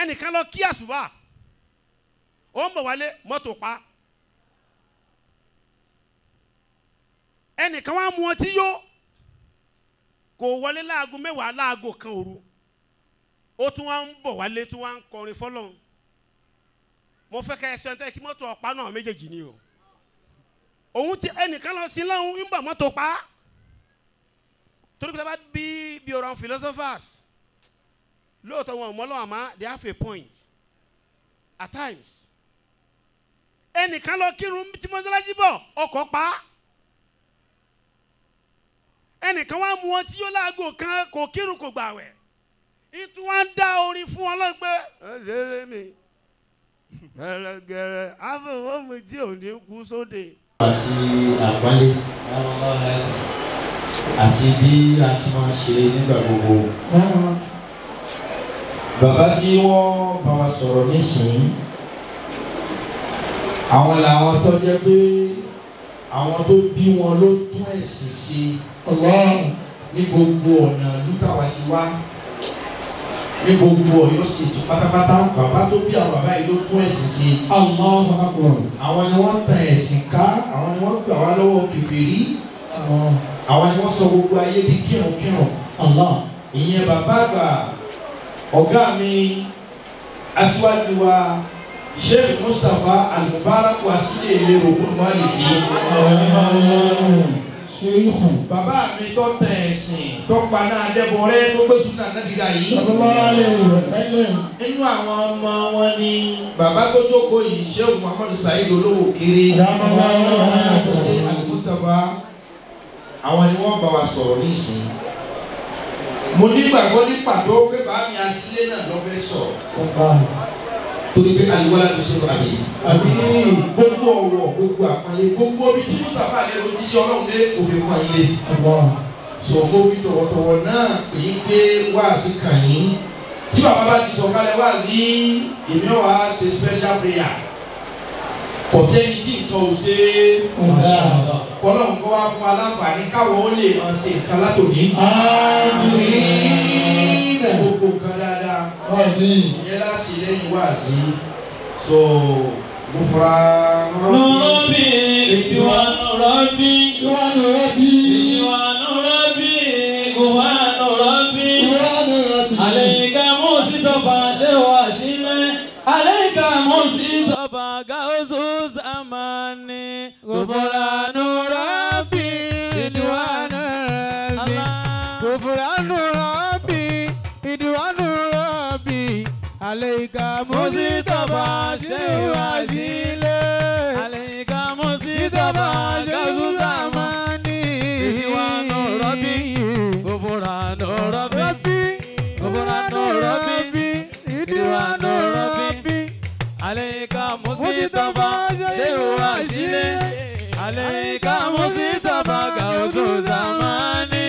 ẹnìkan lọ kí àṣùbà ó ń bọ̀ wálé mọ́tò pa ẹnìkan wá mu ọtí yó kò wọlé láago mẹ́wàá láago kan òru ó tún wá ń bọ̀ wálé tún wá ń kọrin fọlọ́run mo fẹ́ kẹ́ ẹ sọ ẹni kí mọ́tò ọ̀pá náà méjèèjì ni o òun ti ẹnìkan lọ sí lọ́hùn ń bọ̀ mọ́tò pa torí pé bá bí bí ọ̀rọ̀ àwọn philosophers lóòótọ́ wọn ò mọ́ lọ́wọ́ àmọ́ they have a point at times ẹnìkan lọ kírun tí mọ́sálásí bọ̀ ọkọ̀ pa ẹnìkan wá mu ọtí yóò láago kan kò kírun kò gbàwẹ̀ ìtú wa ń dá orin fún ọlọ́run pé ẹ̀ẹ́dẹ́rẹ́ mi gẹ̀rẹ́gẹ̀rẹ́ àfọwọ́ mi tí ò ní kú sóde. àti àpọ́nlé àti bí a ti máa ṣe nígbà gbogbo. bàbá tí wọ́n bá wa sọ̀rọ̀ nísìnyí àwọn làwọn tó jẹ́ pé àwọn tó bí wọn ló tún ẹ̀sìn ṣe ní gbogbo ọ̀nà lúkàwá ti wá ní gbogbo Ọ̀yọ́ state pátápátá bàbá tó bí àwọn bàbá yìí ló tún ẹ̀sìn ṣe. àwọn ni wọ́n tan ẹ̀sìn ká àwọn ni wọ́n gbà wá lọ́wọ́ kèfèrí àwọn ni wọ́n sọ gbogbo ayé di kírunkírun. ìyẹn bàbá àgbà ọ̀gá mi aṣíwájú wa sheikh mustapha al-mubarak wa sílẹ̀ ilé ogun maliki. bàbá mi tó tẹ ẹ̀sìn tó paná adébọ̀rẹ́ tó gbé súnà nàbìgà yìí. nínú àwọn ọmọ wọn ni bàbá tó jókòó yìí sheikh muhammadu saheed olówó kéré. al-mustapha àwọn ni wọ́n bá wa sọ̀rọ̀ nísìnyí. mo nígbàgbọ́ ní pàtó pé bàá mi asílẹ̀ náà lọ́ fẹ́ sọ̀rọ̀ torí pé aliwala ló ṣe àbí. àbí gbogbo ọwọ́ gbogbo àpọ́nlé gbogbo bí tí mustapha lè lo jíṣẹ́ ọlọ́run lé òfin kan yín lé. so mo fi tọ̀wọ̀tọ̀wọ̀ náà pè é pé wáàsí kàn yín tí bàbá bá ti sọ kálẹ̀ wáàsí èmi ọ̀ wá ṣe special prayer kò sẹ́ni tí nǹkan ò ṣe é kọ́lọ́ nǹkan wá fún aláǹfààní káwọn ó lè máa ṣe nǹkan látòní. àmín. gbogbo nǹkan dáadáa àmín. ìyẹn láṣẹ lẹ́yìn wáàsí so mo fura Nurabi, ìwà Nurabi, ìwádìí rẹ́bí. ìwà Nurabi, ìwà Nurabi. ìwádìí rẹ́bí. Àlẹ́yìnká Mùsítọ́fà ṣe wà sílẹ̀. Àlẹ́yìnká Mùsítọ́fà gáúsù sàmánì. Gufranu Rabbi, Ridwanu Rabbi. Gufranu Rabbi, Ridwanu Rabbi. Alayka Muzitaba Shehu Ashile. Àlẹ́yìnká Muzitaba Mùsítọ́fà Shehu gáúsù sàmánì. Zamani. Ridwanu Rabbi, Gufranu Rabbi. Rabbi, Gufranu Rabbi, Ridwanu Rabbi. Àlẹ́yìnká Muzitaba Mùsítọ́fà ṣe Shehu wà Ashile. sílẹ̀. عليك مصيبة غوث زماني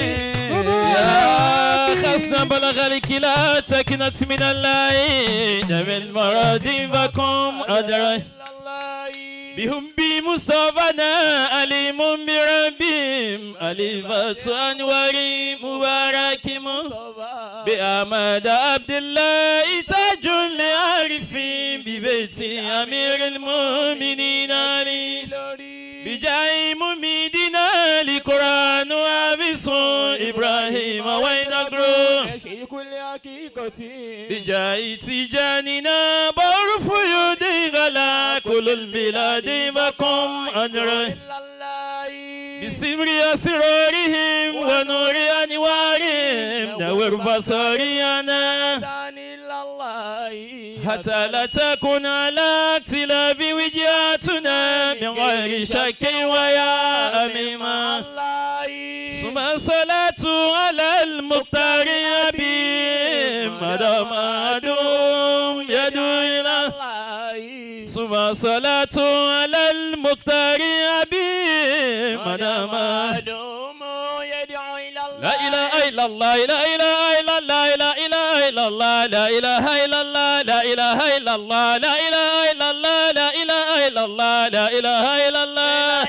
يا خسنا بلغ الكلا تكنت من الليل من مرض فكم أدري بهم بمصطفنا أليم بربهم أليفة أنوار مبارك بأحمد عبد الله تاج العارفين ببيت أمير المؤمنين علي بجاي مميدنا لقرآن وابس إبراهيم وينقرو بجاي تجاننا بعرف يدي غلا كل البلاد بكم أجر بسمر أسرارهم ونور أنوارهم نور بصرينا حتى لا تكون على اختلاف وجهاتنا من غير شك ويا أميمة ثم الصلاة على المختار أبي مدام أدوم يدعو إلى ثم الصلاة على المختار أبي مدام لا إله إلا الله لا إله إلا الله لا إله إلا الله لا إله إلا الله لا إله إلا الله لا إله إلا الله لا إله إلا الله لا إله إلا الله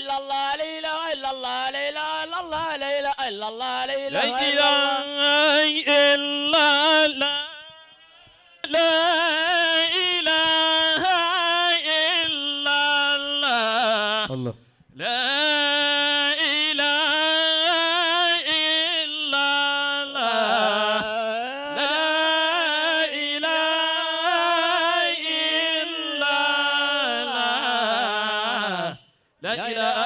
لا إله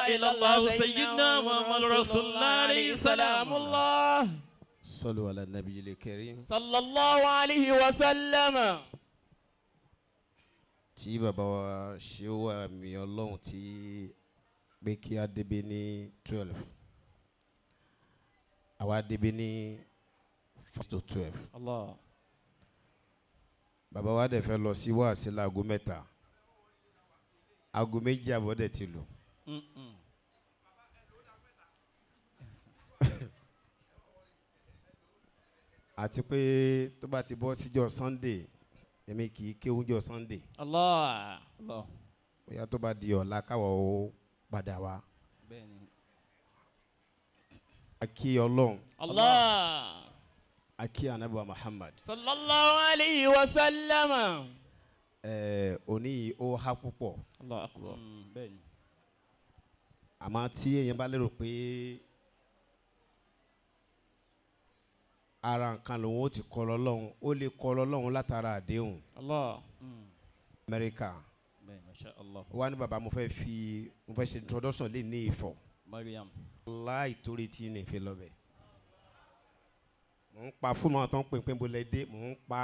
إلا الله سيدنا محمد رسول الله عليه سلام الله صلوا على النبي الكريم صلى الله عليه وسلم tí bàbá wa ṣe wà mí ọlọ́run tí pé kí á débi ní twelve àwa débi ní five to twelve الله bàbá wa dẹ̀ fẹ́ lọ sí wáàsí láago mẹ́ta aago méjì àbọ̀ dẹ̀ ti lù àti pé tó bá ti bọ́ síjọ́ sunday èmi kì í kéwúnjọ́ sunday الله الله bóyá tó bá di ọ̀la káwọ̀ ó padà wá. a kí ọlọ́run الله a kí anabiwa muhammad صلى الله عليه وسلم ẹ̀ẹ́ òní yìí ó há púpọ̀ الله أكبر àmọ́ tí èèyàn bá lérò pé ara nǹkan lòun ó ti kọ́ lọ́lọ́run ó lè kọ́ lọ́lọ́run látara àdéhùn الله amẹ́ríkà ما شاء الله ó wá ní bàbá mo fẹ́ fi mo fẹ́ ṣe introduction lè ní ìfọ̀ مريم láì torí tí ní ìfẹ́ lọ́bẹ̀ mò ń pa fóònù àwọn tó ń pè pé mo lè dé mò ń pa.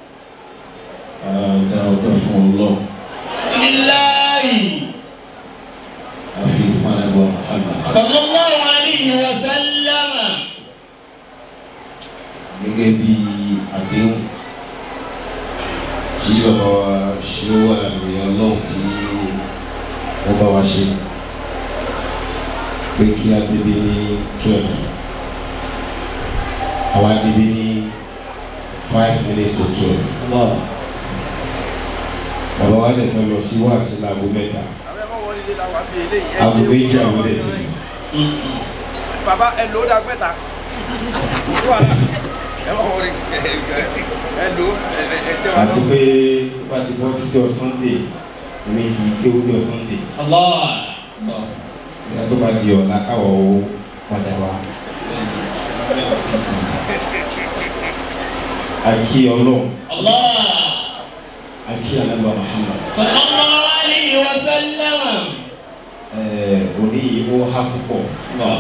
Dá ọpẹ́ fún Ọlọ́run. لله Àfi fún àdàbọ̀ Muhammad. صلى الله عليه وسلم Gẹ́gẹ́ bí àdéhùn tí bàbá wa ṣe wà ní Ọlọ́run tí wọ́n bá wa ṣe pé kí á débi ní twelve. Àwa débi ní five minutes to twelve. الله Bàbá wa lè fẹ́ lọ sí wáàsí láago mẹ́ta. Aago méjì àwọn ẹ̀ ti lù. baba ẹ lò ó dá pẹ́ta wàhálà ẹ má wọrí ẹ lò ó ẹ ẹ tẹ wà àti lọ. pé tó bá ti bọ́ síjọ́ sunday èmi kì í kéwú jọ sunday الله ìyá tó bá di ọ̀la káwọ̀ ó padà wá. àkí ọlọ́run الله àkí anábà muhammad صلى الله عليه وسلم ẹ̀ẹ́ òní yìí ó há púpọ̀ الله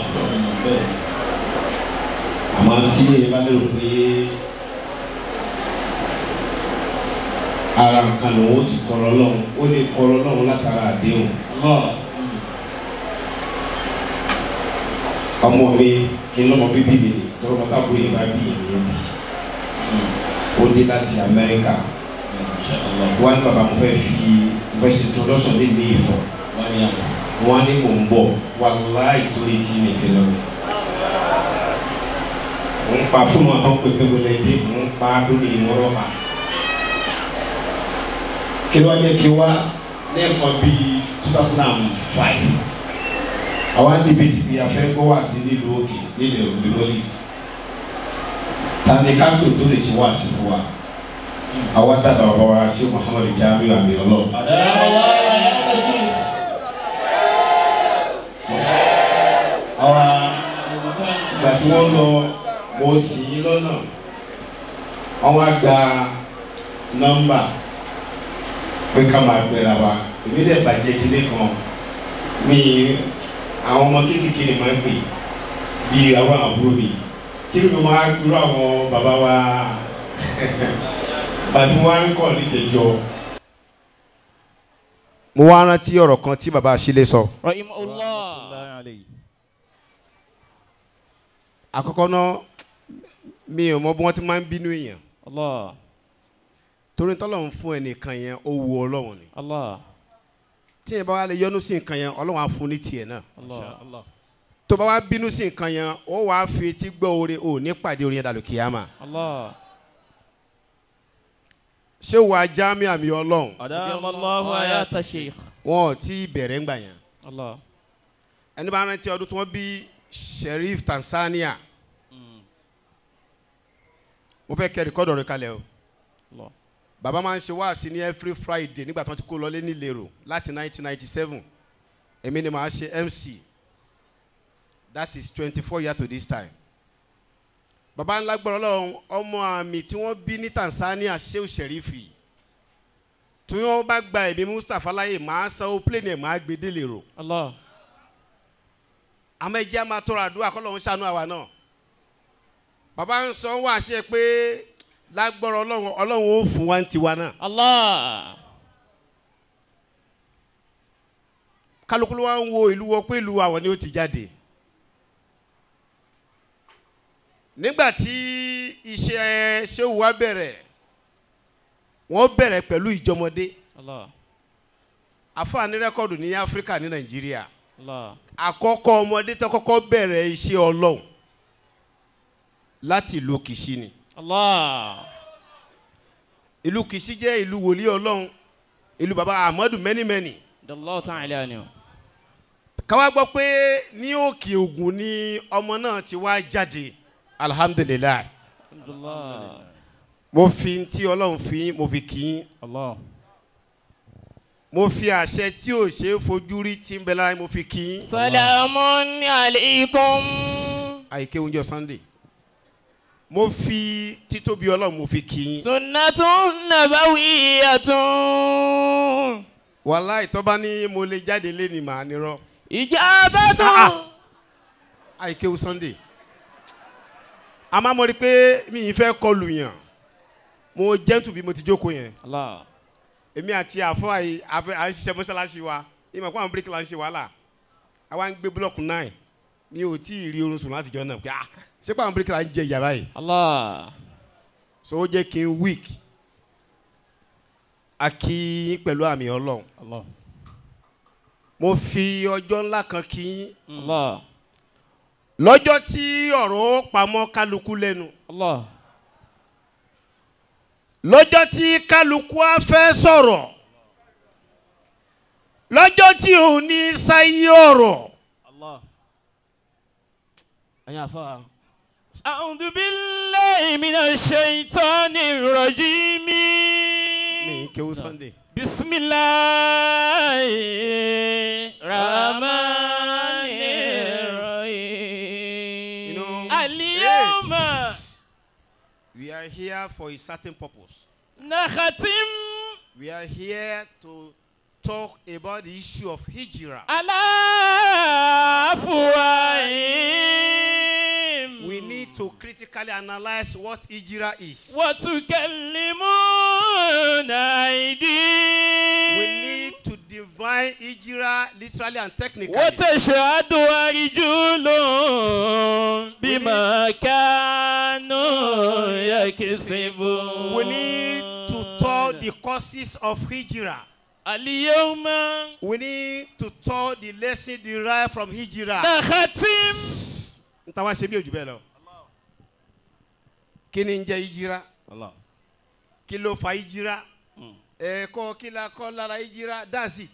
àmọ́ tí èyí bá lérò pé ara nǹkan lòun ó ti kọ́ lọ́lọ́run ó lè kọ́ lọ́lọ́run látara àdéhùn. الله ọmọ mi kí n lọ́mọ bíbí mi ni tọ́lọ́mọ tábùrù yìí bá bí ìyẹn bí ó dé láti amẹ́ríkà wọ́n á ní bàbá mo fẹ́ fi mo fẹ́ ṣe introduction lé ní ìfọ̀ مريم wọ́n á ní mò ń bọ̀ wàláì torí tí mi fi lọ rẹ̀ mo ń pa fún wọn tó ń pè pé mo lè dé mo ń pa tó ní ìmọ̀ràn pa kí ló wá jẹ́ kí wá ní nǹkan bíi two thousand and five àwa ń dìbò tí a fẹ́ gbọ́ wá sí nílùú òkè nílẹ̀ ògbémọ́lì ta ni ká pè tó lè ṣe wá sí fún wa àwa dàgbà bàbá wa ṣé muhammadu jamiu àmì ọlọ́ọ̀. أدام الله حياة الشيخ àwa ìgbà tí wọ́n lọ mo sì í lọ́nà wọ́n wá gba nọ́mbà pé ká máa gbéra wa èmi dẹ̀ bàjẹ́ kílé kan mi àwọn ọmọ kéékèèké ni máa ń pè bí àwọn àbúrò mi kí ló máa gbúrò àwọn bàbá wa bàtí wọ́n á rí kọ́ níjẹ̀jọ́. mo wá rántí ọ̀rọ̀ kan tí baba Asile sọ. رحمه الله àkọ́kọ́ náà mi ò mọ bí wọ́n ti máa ń bínú èèyàn الله torí tọ́lọ́run fún ẹnìkan yẹn ó wu ọlọ́run ni الله tí yẹn bá wà lè yọnu sí nǹkan yẹn ọlọ́run á fún ní tiẹ̀ náà الله tó bá wá bínú sí nǹkan yẹn ó wàá fi etí gbọ́ oore ò ní pàdé orin yẹn dàlù kìyàmà الله ṣé wàá jámí àmì ọlọ́run أدام الله حياة الشيخ wọn ò tí ì bẹ̀rẹ̀ ńgbà yẹn الله ẹni bá rántí ọdún tí wọ́n bí Sheriff Tanzania mo fẹ́ kẹ́ rìkọ́dọ̀ rẹ kalẹ̀ o الله bàbá máa ń ṣe wáàsí ní every Friday nígbà tí wọ́n ti kó lọlé nílérò láti 1997 èmi ni màá ṣe MC that is 24 years to this time bàbá ńlá gbọ́dọ̀ lọ́wọ́ ọmọ àmì tí wọ́n bí ní Tanzania Shehu Sherifi tí wọ́n bá gba ẹ̀mí Mustapha láyè màá sanwó plane ẹ̀ màá gbé délé rò الله àmọ́ ẹ jẹ́ á máa tọrọ àdúrà kọ́ lọ́hún ṣàánú àwa náà bàbá ń sọ wá sí ẹ pé lágbọ́rọ̀ ọlọ́run ọlọ́run ó fún wa ń tiwa náà Allah. kálukú ló wá ń wo ìlú wọ pé ìlú àwọn ni ó ti jáde nígbà tí iṣẹ́ ṣéwù wa bẹ̀rẹ̀ wọ́n bẹ̀rẹ̀ pẹ̀lú ìjọmọdé Allah. àfààní rẹ́kọ̀dù ní áfíríkà ní nàìjíríà Allah. àkọ́kọ́ ọmọdé tó kọ́kọ́ bẹ̀rẹ̀ iṣẹ́ ọlọ́run láti ìlú kìsí ni Allah. ìlú kìsí jẹ́ ìlú wòlíì ọlọ́run ìlú baba ahmadu mẹ́nimẹ́ni Allah ta'ala ni. káwá gbọ́ pé ní òkè ògùn ni ọmọ náà ti wá jáde alihamudulilayi Allah. mo fi ti ọlọ́run fi mo fi kì í Allah. mo fi àṣẹ tí ò ṣe é fojú rí tí ń bẹ lára mo fi kì í Salamun alaykum. àìké oúnjẹ sunday mo fi títóbi ọlọ́run mo fi kì í Sunnatun nabawiyyatun. wàhálà ìtọ́ba ní mo lè jáde lé ní màá nírọ́ Ijabatu. àìké o sunday àmọ́ mo rí i pé mi ì fẹ́ kọlù yàn mo jẹ́ntù bí mo ti jókòó yẹn Allah. èmi àti àfọ àyè àfẹ à ń ṣiṣẹ́ mọ́ṣáláṣí wa ìmọ̀ pé àwọn bíríkìlà ń ṣe wàhálà àwa ń gbé búlọ̀kù náà mi ò tí ì rí orun sùn láti jọ náà pé ah ṣé pé àwọn bíríkìlà ń jẹ ìyá báyìí Allah. so ó jẹ́ kí n weak a kí yín pẹ̀lú àmì ọlọ́run Allah. mo fi ọjọ́ ńlá kan kí yín Allah. lọ́jọ́ tí ọ̀rọ̀ ó pamọ́ kálukú lẹ́nu Allah. lọ́jọ́ tí kálukú á fẹ́ sọ̀rọ̀ lọ́jọ́ tí ò ní sáyé ọ̀rọ̀ Allah. ẹ̀yin àfa. أعوذ بالله من الشيطان الرجيم mi kéwú sunday بسم الله الرحمن الرحيم you know اليوم yes, we are here for a certain purpose نختم we are here to talk about the issue of hijrah على أفواههم we need to critically analyse what hijrah is وتكلمون أيديهم we need to define hijrah literally and technically وتشهد رجل بما كانوا يكسبون we need to talk the causes of hijrah اليوم we need to talk the lesson derived from hijrah. نختم n ta wá ṣe bí ojú bẹ́ẹ̀ lọ. kí ni ń jẹ́ hijrah الله kí ló fa hijrah ẹ̀ẹ́kọ́ kí la kọ́ lára hijrah that's it.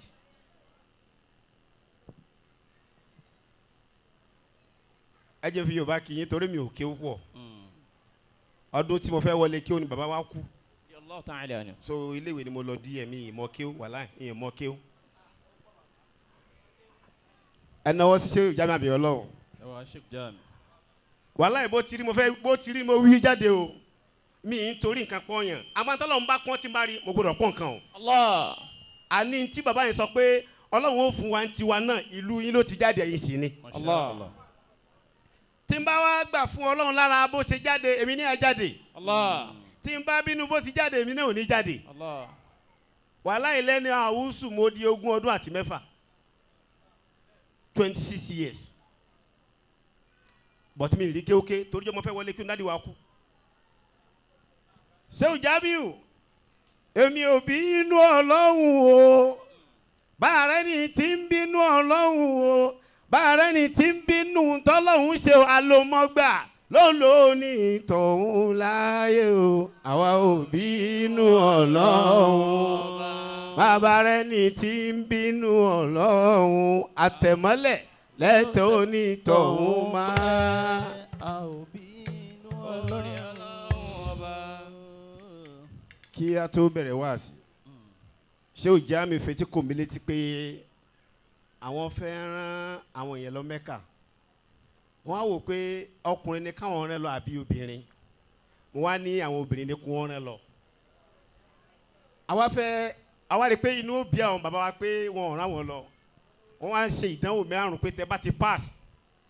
ẹ jẹ́ fi yorùbá kì í yín torí mi ò kéwú pọ̀ ọdún tí mo fẹ́ wọlé kéwú ni bàbá wa kú الله تعالى عنه so iléèwé ni mo lọ díẹ̀ mi ìmọ̀ kéwú wàhálà ìmọ̀ kéwú. ẹ náwó ṣiṣẹ́ ìjà mi àbí ọlọ́run ẹwà sheik jami. wàhálà bó ti rí mo fẹ́ bó ti rí mo wí jáde o mi ì ń torí nǹkan pọ́nyàn àmọ́ tọ́lọ́ ń bá pọ́n tí n bá rí mo gbọ́dọ̀ pọ́n nǹkan o. الله àní tí bàbá yẹn sọ pé ọlọ́run ó fún wa ń tiwa náà ìlú yín ló ti jáde ẹ̀yìn sí ni. الله tí n bá wá gbà fún ọlọ́run lára bó ṣe jáde èmi ní à jáde الله tí n bá bínú bó ti jáde èmi náà ò ní jáde. الله wàhálà ìlẹ́ni àwùsù mo di ogún ọdún àti mẹ́fà twenty six years but mi ì rí kéwké torí jẹ́ mo fẹ́ wọlé kí n dádì wa kú. sẹ́wù jábíù èmi ò bínú ọlọ́run o báàrẹ́ ni tí ń bínú ọlọ́run o báàrẹ́ ni tí ń bínú tọ́lọ́run ṣe àlòmọ́gbà lólo ní tọ̀hún láyé o àwa ò bínú ọlọ́run bàbá rẹ ní tí ń bínú ọlọ́run àtẹ̀mọ́lẹ̀ lẹ́tọ̀ onítọ̀hún máa. a ò bínú ọlọ́run ọba. kí a tó bẹ̀rẹ̀ wá sí ṣé ò já mi fetí kò mí létí pé àwọn fẹ́ rán àwọn èèyàn lọ mẹ́kà wọ́n á wò pé ọkùnrin ni káwọn rán lọ àbí obìnrin wọ́n á ní àwọn obìnrin ni kí wọ́n rán lọ. àwa fẹ́ àwa rí i pé inú ó bí àwọn bàbá wa pé wọn ò rán wọn lọ wọ́n wá ń ṣe ìdánwò márùn pé tẹ bá ti pass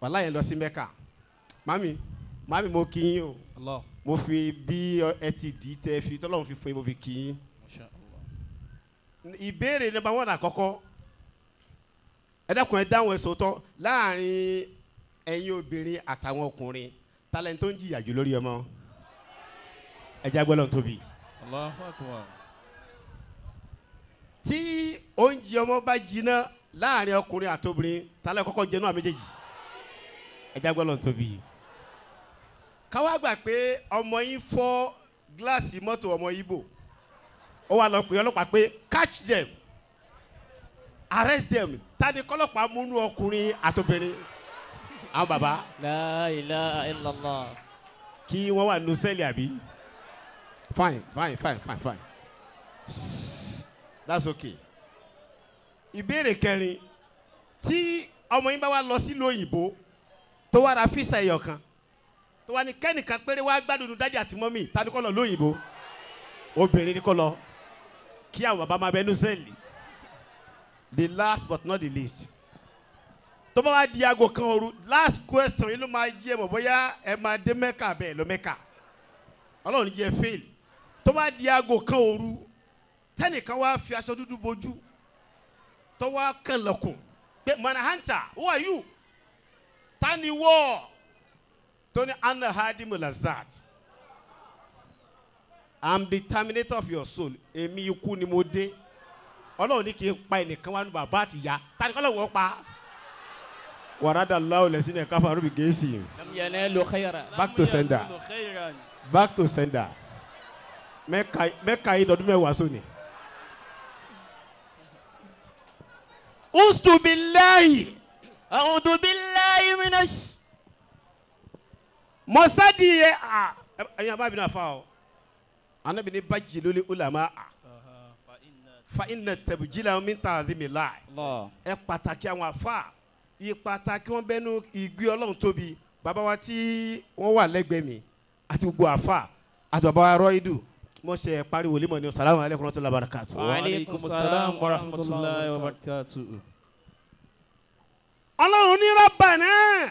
wàhálà yẹn lọ sí mẹ́ka mami mami mo kí yín o Allah. mo fi bí ẹ ti dì í tẹ fi tọ́lọ́run fi fún yín mo fi kí yín Masha Allah. ìbéèrè nípa wọn àkọ́kọ́ ẹ dákun ẹ dáhùn ẹ sòótọ́ láàrin ẹ̀yin obìnrin àtàwọn ọkùnrin talẹ̀ tó ń jìyà jù lórí ọmọ ẹ já gbọ́dọ̀ tóbi Allahu akbar. tí oúnjẹ ọmọ bá jiná láàrin ọkùnrin àtobìnrin talẹ̀ kọ́kọ́ jẹ náà méjèèjì ẹ já gbọ́dọ̀ tóbi káwá gbà pé ọmọ yín fọ́ gíláàsì mọ́tò ọmọ Ìgbò ó wà lọ pé ọlọ́pàá pé catch them arrest them tani kọlọ́pàá múnú ọkùnrin àtobìnrin àwọn baba La ilaha illallah. kí wọ́n wà nínú sẹ́ẹ̀lì àbí fine fine fine fine fine Sss, that's okay ìbéèrè kẹrin tí ọmọ yín bá wá lọ sílùú òyìnbó tó wá ra físà ẹyọ kan tó wá ní kẹ́nìkan péré wá gbádùn dájú àti mọ́mì tani kọ́ lọ lóyìnbó obìnrin ni kọ́ lọ kí àwọn bàbá máa bẹ nínú sẹ́ẹ̀lì the last but not the least tó bá wá di aago kan òru last question yìí ló máa jẹ́ mọ̀ bóyá ẹ máa dé mẹ́kà bẹ́ẹ̀ lọ mẹ́kà ọlọ́run jẹ́ fail tó bá di aago kan òru tẹ́nìkan wá fi aṣọ dúdú bojú tó wá kàn lọ́kùn pé manahanta who are you tani wọ́ tóní anna hadi mulazad i'm the terminator of your soul èmi ikú ni mo dé ọlọ́run ní kí n pa ẹnìkan wá ní bàbá àti ìyá tani kọ́lọ́ wọ́n pa wàrádà láwù lẹ́sìn ẹ̀ka fún arúgbó gẹ̀ẹ́sì Lam yanalu khayra. Back to sender. Lam yanalu khayran. back to sender mẹ́ka mẹ́ka yìí dọ̀dún mẹ́wàá sóni. ustubilayi A'udhu billahi minash. mọ́sádì yẹ a ẹ̀yin abá bi na fa o anabi ni bajì lórí ulama a fa iná tẹ̀bùjìlá mi ta àdìmí láì Allah. ẹ pàtàkì àwọn afa yìí pàtàkì wọn bẹnu ìgbé ọlọ́run tóbi bàbá wa tí wọ́n wà lẹ́gbẹ̀ẹ́ mi àti gbogbo afa àti bàbá wa rọ́ìdù mo ṣe pariwo lé mọ̀ ní salamu alaykum wa rahmatulahi wa barakatu. Wa alaykum assalam wa rahmatullahi wa barakatuh. ọlọ́run ní rabbana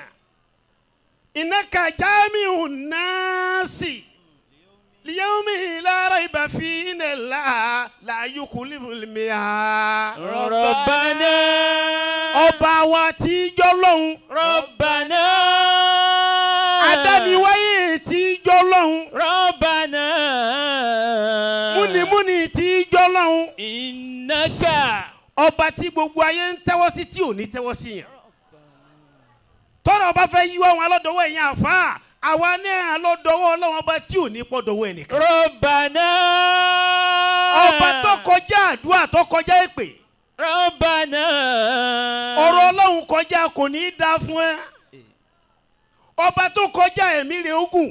innaka jami'u nasi liyawmi la rayba fi inna Allaha la yukhliful mi'ad. Rabbana. ọba wa tí jọ́ lọ́hùn Rabbana. adániwáyé tí jọ́ lọ́hùn Rabbana. múnimúni tí jọ́ lọ́hùn Innaka. ọba tí gbogbo ayé ń tẹ́wọ́ sí tí ò ní tẹ́wọ́ sí yẹn tọ́rọ̀ ọba fẹ́ yíwọ́ wọn alọ́dọ̀wọ́ ẹ̀yìn àfa àwa náà alọ́dọ̀wọ́ ọlọ́wọ́n ọba tí ò ní pọ̀ dọ̀wọ́ ẹnìkan Rabbana. ọba tó kọjá àdúrà tó kọjá èpè Rabbana. ọ̀rọ̀ ọlọ́run kọjá kò ní í da fún ẹ ọba tó kọjá ẹ̀mí rẹ̀ ogun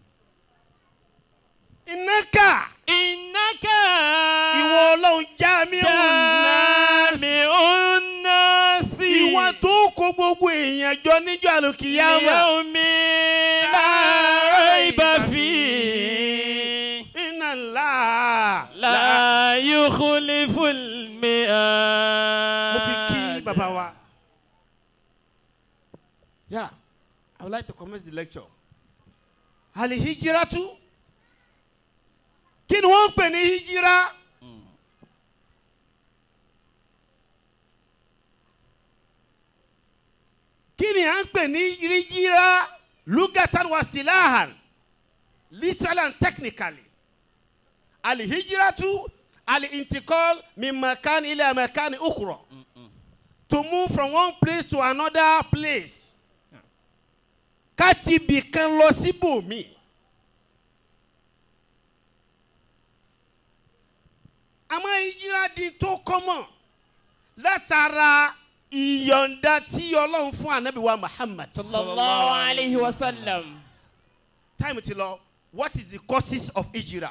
ìnáka Innaka. ìwọ ọlọ́run já mi náà Jami'un nasi. ìwọ tó kó gbogbo èèyàn jọ níjọ́ àlùkìyàmà Yawmi la rayba fihi. iná ńlá. La yukhliful mi'ad. mo fi kí bàbá wa. yeah i would like to commence the lecture. alihijiratu kí ni wọ́n ń pè ní hijira. kí ni à ń pè ní hijira lugatan wa silahan literally and technically alihijiratu alintikol min makan ila makan ukhra to move from one place to another place ká ti bì kan lọ síbòmí. àmọ́ ìyíra di tó kọ́mọ̀ látara ìyọ̀ǹda tí ọlọ́run fún anabi wa muhammad. Sallallahu alayhi wa sallam. time ti lọ what is the causes of ijira.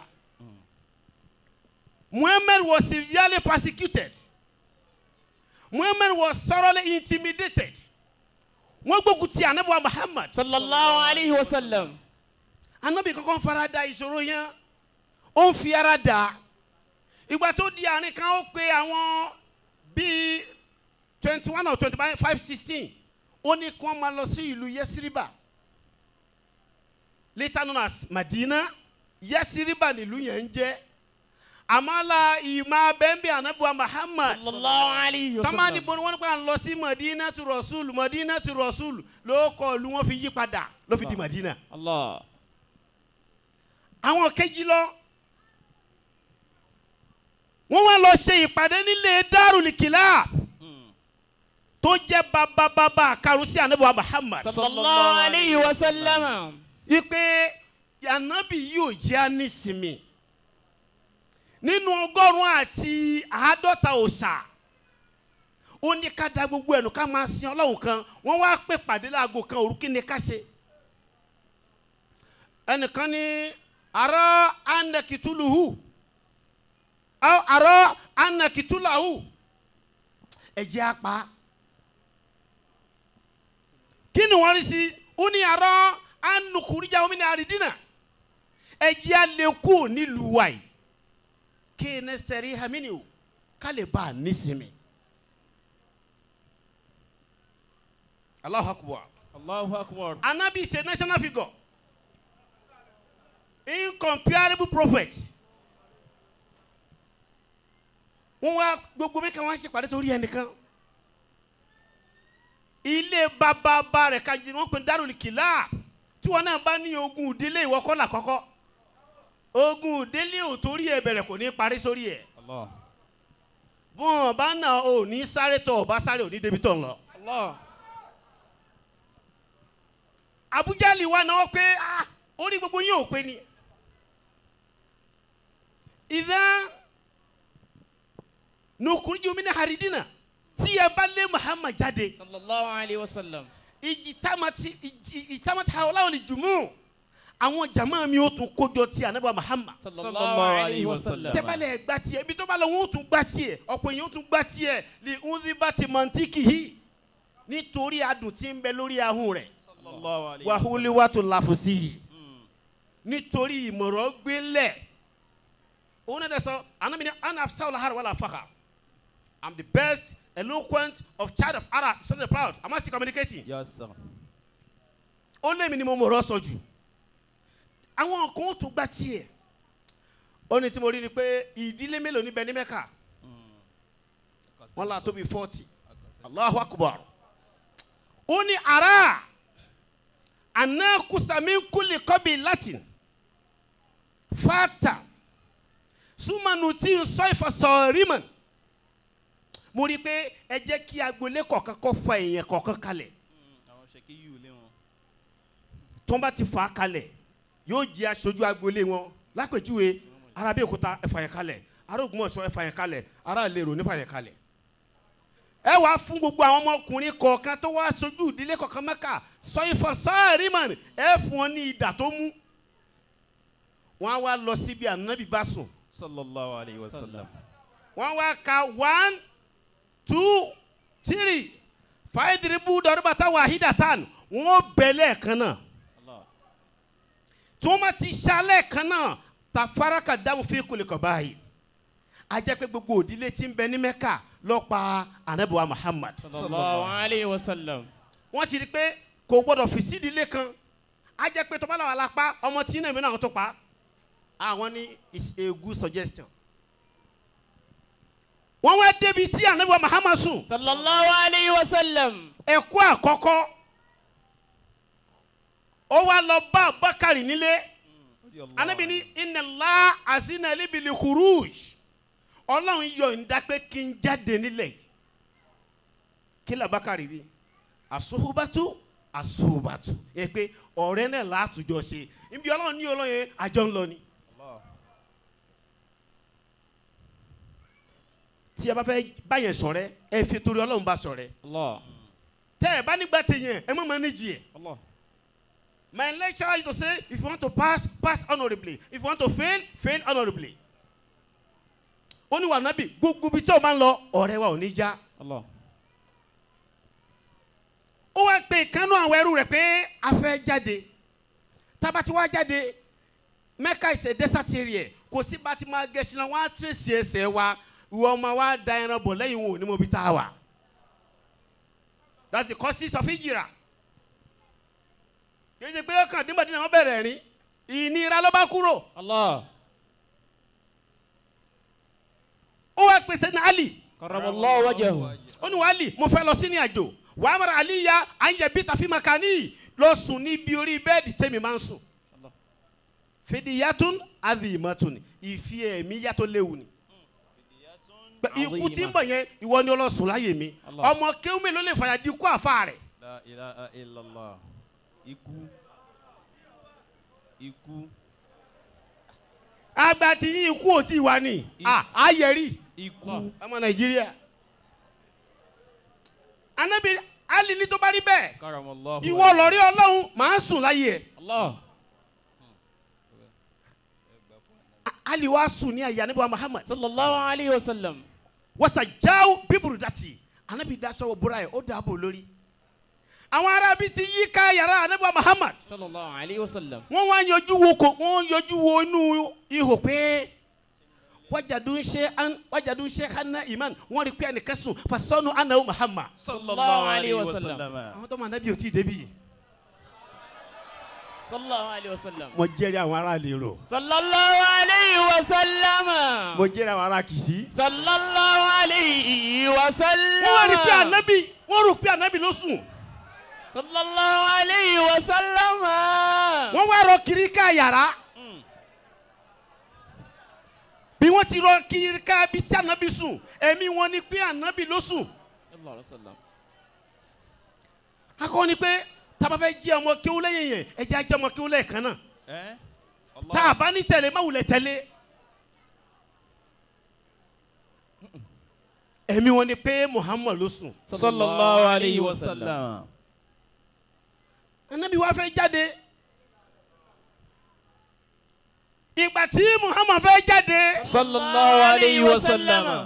muhammad was severely persecuted. muhammad was thoroughly intimidated. wọ́n gbógun ti anabi wa muhammad. Sallallahu alayhi wa sallam. anabi kankan fara da ìṣòro yẹn ó ń fi ara dà ìgbà tó di àárín kan ó pe àwọn bíi twenty one or twenty five sixteen ó ní kí wọ́n máa lọ sí ìlú yẹsiriba later known as madina yẹsiriba nílùú yẹn ń jẹ́ àmàlà ìmọ̀ abẹ́ńbẹ́ anabuwa muhammad sallallahu alayhi wa tamani sallam. bọ́ni wọ́n nípa lọ sí madina tu rasul madina tu rasul ló kọ́ ìlú wọn fi yí padà ló fi di madina Allah. àwọn kejì lọ wọ́n wá lọ ṣe ìpàdé nílé darul kilab tó jẹ́ babababa karùn sí anabuwa muhammad sallallahu alayhi wa sallam. ipe anabi yóò jẹ́ anísìmí nínú ọgọ́rùn-ún àti àádọ́ta òòṣà ó ní ká da gbogbo ẹnu ká máa sin ọlọ́run kan wọ́n wá pè pàdé láago kan òru kí ni ká ṣe ẹnìkan ní arọ anakituluhu aw arọ anakitulahu ẹ̀jẹ̀ apá kí ni wọ́n rí sí ó ní arọ anukurija omi ní àrídìnà ẹ̀jẹ̀ alẹ́kù nílùú wa yìí kí ne sẹ́rí hamini o ká lè bá a nísìmí. Allahu akbar. Allahu akbar. Anabi is a national figure. Incomparable prophet. Wọ́n wá gbogbo mi kan wá ṣe pàdé torí ẹnìkan. Ilé bàbá rẹ̀ ka jìnnà wọ́n pè ní Darul Kila. Tí wọn náà bá ní ogun ìdílé ìwọ kọ́ là kọ́kọ́. Ogun ìdílé ò torí ẹ̀ bẹ̀rẹ̀ kò ní parí sórí ẹ̀. Allah. Bọ́n ọba náà ò ní sáré tọ̀ ọba sáré ò ní débi tọ̀ ń lọ. Allah. abujali wa náà pé ah orí gbogbo yín ò pé ni ìdá nukuriju mi ní haridina tí ẹ bá lé muhammad jáde sallallahu alayhi wa sallam. ìjìtámàtì ìjìtámàtì hawla wal jumu àwọn jama mi ó tún kójọ tí anabi muhammad sallallahu alayhi wa sallam. tẹ́bálẹ̀ gba tiẹ̀ ibi tó bá lọ wọn ó tún gba tiẹ̀ ọ̀pọ̀ èèyàn ó tún gba tiẹ̀ lè ń rí bá ti mọ̀ntìkì yìí nítorí adùn tí ń bẹ lórí ahọ́n rẹ̀ sallallahu alayhi wa sallam. wàhálì wà tó láfùsí yìí nítorí ìmọ̀ràn gbélẹ̀ òun náà dẹ̀ sọ anamí ni anafsa ọ̀làhàrà wàlà fàkà i'm the best eloquent of child of Arab so they proud am I still communicating Yes sir. ó lé mi ni mo mọ̀rọ̀ sọ jù àwọn kan ó tún gbá tiẹ̀ ó ní tí mo rí ni pé ìdílé mélòó níbẹ̀ ní mẹ́ka wọ́n là tóbi forty Allahu akbar ó ní ara àná kùsàmí kúlì kọ́bí latin fata súnmọ́nù tí ń sọ ìfọ̀sọ̀ rímọ̀n mo rí i pé ẹ jẹ́ kí agboolé kọ̀ọ̀kan kọ́ fa èèyàn kọ̀ọ̀kan kalẹ̀ àwọn ṣèkí yìí ò lé wọn. tó ń bá ti fà á kalẹ̀ yóò jẹ́ aṣojú agboolé wọn lápèjúwe ará Abẹ́òkúta ẹ fà yẹn kalẹ̀ ará Ògbómọ̀ṣọ́ ẹ fà yẹn kalẹ̀ ará Ìlérò ní fà yẹn kalẹ̀ ẹ wàá fún gbogbo àwọn ọmọkùnrin kọ̀ọ̀kan tó wá aṣojú ìdílé kọ̀ọ̀kan Mẹ́kà sọ ìfọ̀ sáàrí mọ̀ ẹ fún wọn ní ìdà tó mú wọn á wá lọ síbi ànábì bá sùn sallallahu alayhi wa sallam. wọ́n wá ka one two three fàáyédìrìbù dọ̀rọ̀bàtà wàhídàtàn wọ́n bẹ̀lẹ̀ kan náà Allah. tí wọ́n bá ti ṣalẹ̀ kan náà tàfárá ka dáhùn fi kulè kọ̀ báyìí a jẹ́ pé gbogbo òdílé tí ń bẹ ní mẹ́kà ló pa anabiwa muhammad sallallahu alayhi wa sallam. wọ́n ti rí i pé kò gbọ́dọ̀ fi sídìílé kan a jẹ́ pé tọ́ba làwọn alápá ọmọ tí náà mi náà tó pa àwọn ní is a good suggestion wọ́n wá débi tí anabiwa muhammad sùn sallallahu alayhi wa sallam. ẹ̀kọ́ àkọ́kọ́ ó wá lọ bá bakari nílé anabi ní inna Allah azina li bil khuruj ọlọ́run yọ̀ǹda pé kí n jáde nílẹ̀ yìí kí la bakari bí asuhubatu asuhubatu yẹ pé ọ̀rẹ́ náà látùjọ ṣe ibi ọlọ́run ní ọlọ́run yẹn àjọ ń lọ ni. tí a bá fẹ́ báyẹn ṣọ̀rẹ́ ẹ fi torí ọlọ́run bá ṣọ̀rẹ́ Allah. tẹ́ ẹ bá nígbà tí yẹn ẹ má máa níjì ẹ̀. Allah. My lecturer used to say, if you want to pass, pass honorably. If you want to fail, fail honorably. Ó ní wà nábì gbogbo ibi tí o máa ń lọ ọ̀rẹ́ wa ò ní já. Allah. Ó wá pe ìkánú àwọn ẹrú rẹ̀ pé a fẹ́ jáde. Tába tí wàá jáde, Mecca is a desert area. Kò sí bá ti máa gẹ̀ẹ́sì náà, wọ́n á tẹ̀sí ẹsẹ̀ wa. Ìwọ ọmọ wa da ẹran bọ̀ lẹ́yìn wọn ò ní mọ ibi tá a wà. that's the causes of hijira kì í ṣe pé ọkàn dínbàdínà wọn bẹ̀rẹ̀ rìn ìnira ló bá kúrò الله ó wá pèsè ní ali كرم الله وجهه ó ní wà ali mo fẹ́ lọ sí ní àjò wà á mara ali ya à ń yẹ bí tàfi makani lọ sùn níbi orí bẹ́ẹ̀dì tẹ́mi máa ń sùn fìdíyàtún adìmọ́tún ìfi ẹ̀mí yàtọ̀ léwu ni Pé ikú tí ń bọ̀ yẹn ìwọ ni ọlọ́sùn láyè mi Allah. ọmọ kéwùmí ló lè fàyà di ikú àfa rẹ̀ La ilaha illallah. Ikú. Ikú. àgbà tí yín ikú ò tí ì wá ní à ayẹ̀rí Ikú. ọmọ nàìjíríà anabi ali ní tó bá rí bẹ́ẹ̀ Karamallahu. ìwọ lọ́rí ọlọ́run máa sùn láyé ẹ̀ الله A- ali wá sùn ní àyè anabi wa muhammad صلى الله عليه وسلم wasa jáwó bíburú dàtì anabi daṣọ wọ búra yẹ ó dàbò lórí àwọn arábí ti yí ká yàrá anabi wa muhammad صلى الله عليه وسلم wọ́n wá yọjú wo kò wọ́n yọjú wo inú ihò pé wájàdú ṣe an wájàdú ṣe hana iman wọ́n rí pé ẹnìkan sùn fasọ́nù anahu muhammad sallallahu alayhi wa sallam. àwọn tó máa nábì ò tí ì débi صلى الله عليه وسلم mo jẹ́rìí àwọn ará lérò صلى الله عليه وسلم mo jẹ́rìí àwọn ará kìsí. صلى الله عليه وسلم wọ́n wá rí pé anabi wọ́n rò pé anabi ló sùn صلى الله عليه وسلم wọ́n wá rọ kiri ká yàrá bí wọ́n ti rọ kiri ká bí tí anabi sùn ẹ̀mí wọn ni pé anabi ló sùn صلى الله عليه وسلم akọ ni pé tábà fẹ́ jẹ́ ọmọ kéwú lẹ́yìn yẹn ẹ jẹ́ ajẹ́ ọmọ kéwú lẹ́ẹ̀kan náà Eh? tá a bá ní tẹ̀lé má wulẹ̀ tẹ̀lé ẹ̀mí wọn ni pé muhammad ló sùn صلى الله عليه وسلم anabi wa fẹ́ jáde ìgbà tí muhammad fẹ́ jáde صلى الله عليه وسلم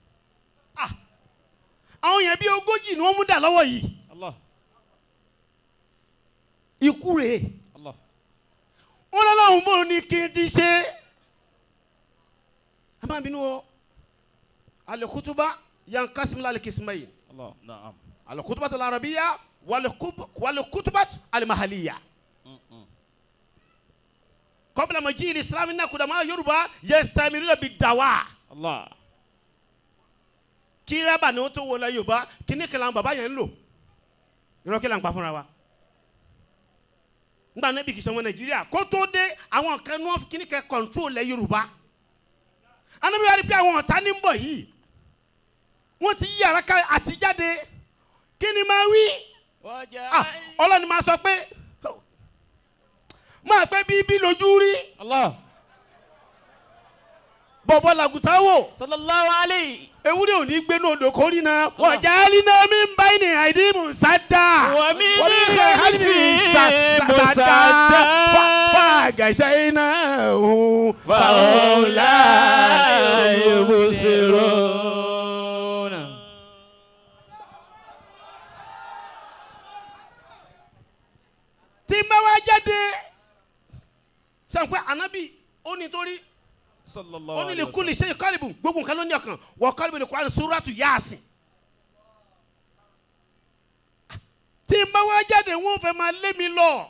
àwọn yẹn bí ogójì ni wọ́n mú dà lọ́wọ́ yìí الله ikú rèé الله wọn lọ́lọ́run bò ní kí n ti ṣe a máa bínú o alikutuba yankasim lalikisimayi Allah. Naam. alikutuba alarabiya walikutuba alimahaliya kọbila maji islami na kudama yoruba yestamiruna bi dawa الله kírábà ni wọn tó wọlé yorùbá kíní kẹlẹ àwọn bàbá yẹn ń lò irọ́ kí là ń pa fúnra wa ngba níbi kìí sọmọ nàìjíríà kó tó dé àwọn kan ní wọn kíní kẹ kọ̀ǹtrol lẹ yorùbá anabi wa rí pé àwọn ọ̀tá ní ń bọ̀ yìí wọ́n ti yí ara ká àtijáde kí ni máa wí ah ọlọ́ni máa sọ pé máa pẹ́ bíbí lójú rí الله bọ̀bọ̀ làgùtà wò صلى الله عليه ewúrẹ́ ò ní gbé ní odò kórì náà wọ́n já líná mi ń bá ní àìdí mùsàdá ومن خلفه خلفه sàdá مسدد fàgàṣẹ́ iná òun فهم لا يبصرون tí n bá wá jáde sàn pé ànábì ó ní torí Sallallahu ó ní lè alayhi kú lè ṣe kálíbù gbogbo nǹkan ló ní ọkàn wọ kálíbù lè kó àrùn sóràtù yáàsìn tí n bá wá jáde wọn fẹ́ máa lé mi lọ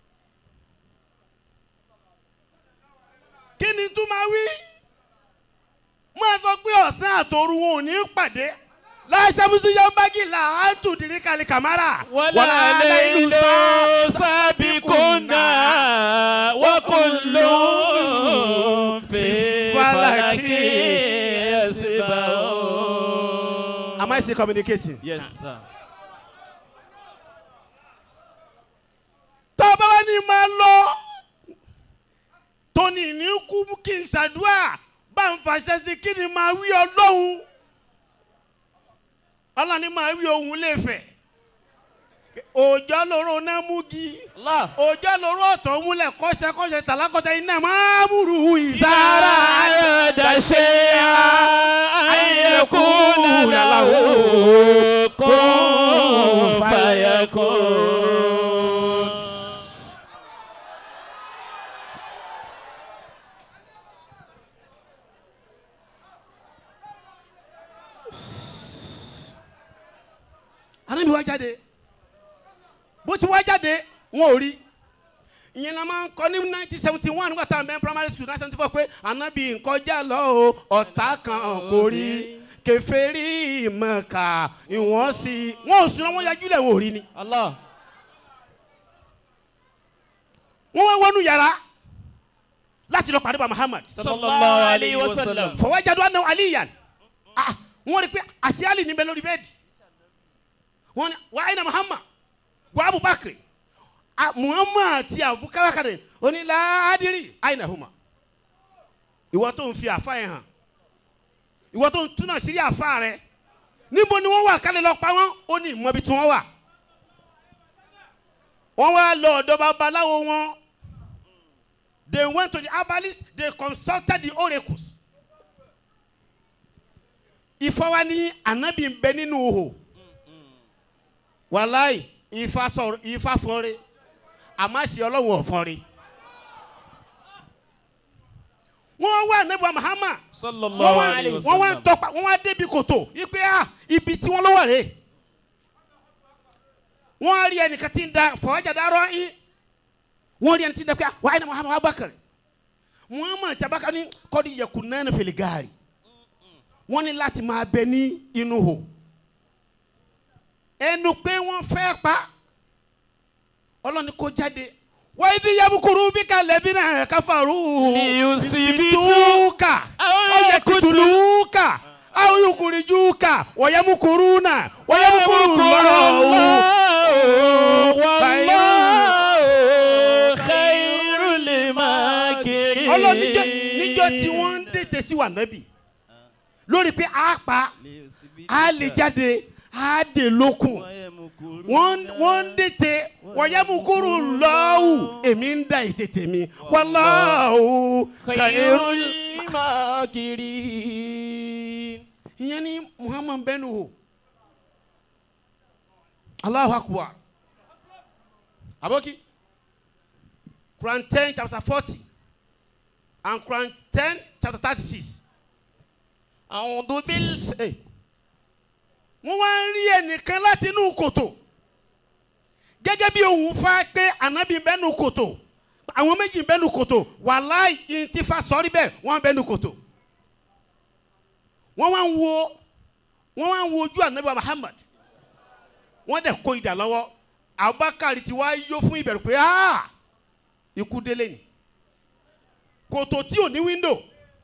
kí ni tún máa wí máa sọ pé ọ̀sán àtòru wọn ò ní pàdé láṣàmùsù yambagi là á tù dírí kàlí kàmárà ولا ليل سابقنا وكل في فلك يسبحون Am I still communicating? Yes, sir. tọ́ba wa ni máa lọ tóní ní kú kí n ṣàdúrà bá ń fàṣẹ sí kí ni máa wí ọlọ́run ọlọ́run ni máa wí ohun léfẹ̀ òòjọ́ lóró náà múgi الله òòjọ́ lóró ọ̀tọ̀ múlẹ̀ kọ́ṣẹ́kọ́ṣẹ́ tàlákọ́tẹ́ iná máa múru ìsára أراد شيئا أن يكون له كن فيكون anabi wá jáde bó ti wá jáde wọn ò rí ìyẹn náà máa ń kọ́ ní nineteen seventy one nígbà tá à ń bẹ primary school nineteen seventy four pé anabi nkọjá lọ o ọ̀tá kan kò rí kèfèrí Mákà ìwọ̀n sí wọn ò sùn wọn yajú lẹ̀ wọn ò rí ni Allah. wọn wá wọnú yàrá láti lọ pàdé bá Muhammad Sallallahu alayhi wa sallam. fọwọ́jáde anahu aliyan ah wọ́n rí pé àṣeyálì níbẹ̀ lórí bẹ́ẹ̀dì wọ́n ní wà áyìnà Muhammad wà Abubakar ah Muhammad àti Abubakar onílàádìrí áyìnà huma ìwọ tó ń fi àfa yẹn hàn ìwọ tó ń túnà sírí àfa rẹ níbo ni wọ́n wà kálẹ̀ lọ pa wọ́n ó ní ìmọ̀bi tí wọ́n wà wọ́n wá lọ ọ̀dọ̀ babaláwo wọn they went to the herbalist they consulted the oracles ifá wa ní anabi ń bẹ nínú ihò wàláì ifá sọ̀rọ̀ ifá fọ́nrẹ́ àmọ́ àṣẹ ọlọ́run ọ̀fọ́nrẹ́ wọ́n wá anabi wa Muhammad wọ́n Sallallahu wá alayhi wa wọ́n wá ń sallam. tọpa wọ́n wá débi kòtò ipe a ibi tí wọ́n lọ wà rè wọ́n á rí ẹnìkan tí ń da fọwọ́jà dárọ́ yín wọ́n rí ẹni tí ń da pé wàá ní Muhammad Abubakar Muhammad tabaka ní kọ́ni yẹkùn náà ní fèlè gaari wọ́n ní láti máa bẹ ní inú hò ẹnu pé wọ́n fẹ́ pa ọlọ́ni kó jáde wọ́n ti yabukuru bí ká lẹ́bí náà káfàrú Liyusibituka. aw yakutuluka aw yukurijuka wa yamukuruna wa yamukuru Allahu Wallahu khairul makirin. ọlọ́run níjọ́ níjọ́ tí wọ́n ń dètè sí wa nábì lórí pé a pa a lè jáde a dè lókun wọ́n wọ́n ń dètè wọ̀nyẹ́mukuru lọ́wù èmi ń da ètètè mi wallahu khairul. khairul makirin. ìyẹn ni muhammad bẹnu o Allahu akbar aboki Quran ten chapter forty and Quran ten chapter thirty six. A'udhu bil. wọ́n wá ń rí ẹnìkan láti inú kòtò gẹ́gẹ́ bí òun fa pé ànábì ń bẹ́nu kòtò àwọn méjì ń bẹ́nu kòtò wàláì ìntìfà sọ́rí bẹ́ẹ̀ wọ́n ń bẹ́nu kòtò wọ́n wá ń wo wọ́n wá ń wo ojú ànábì wa Muhammad wọ́n dẹ̀ kó idà lọ́wọ́ Abubakar ti wá yó fún ìbẹ̀rù pé "Ah, ikú délé ni kòtò tí ò ní wíńdò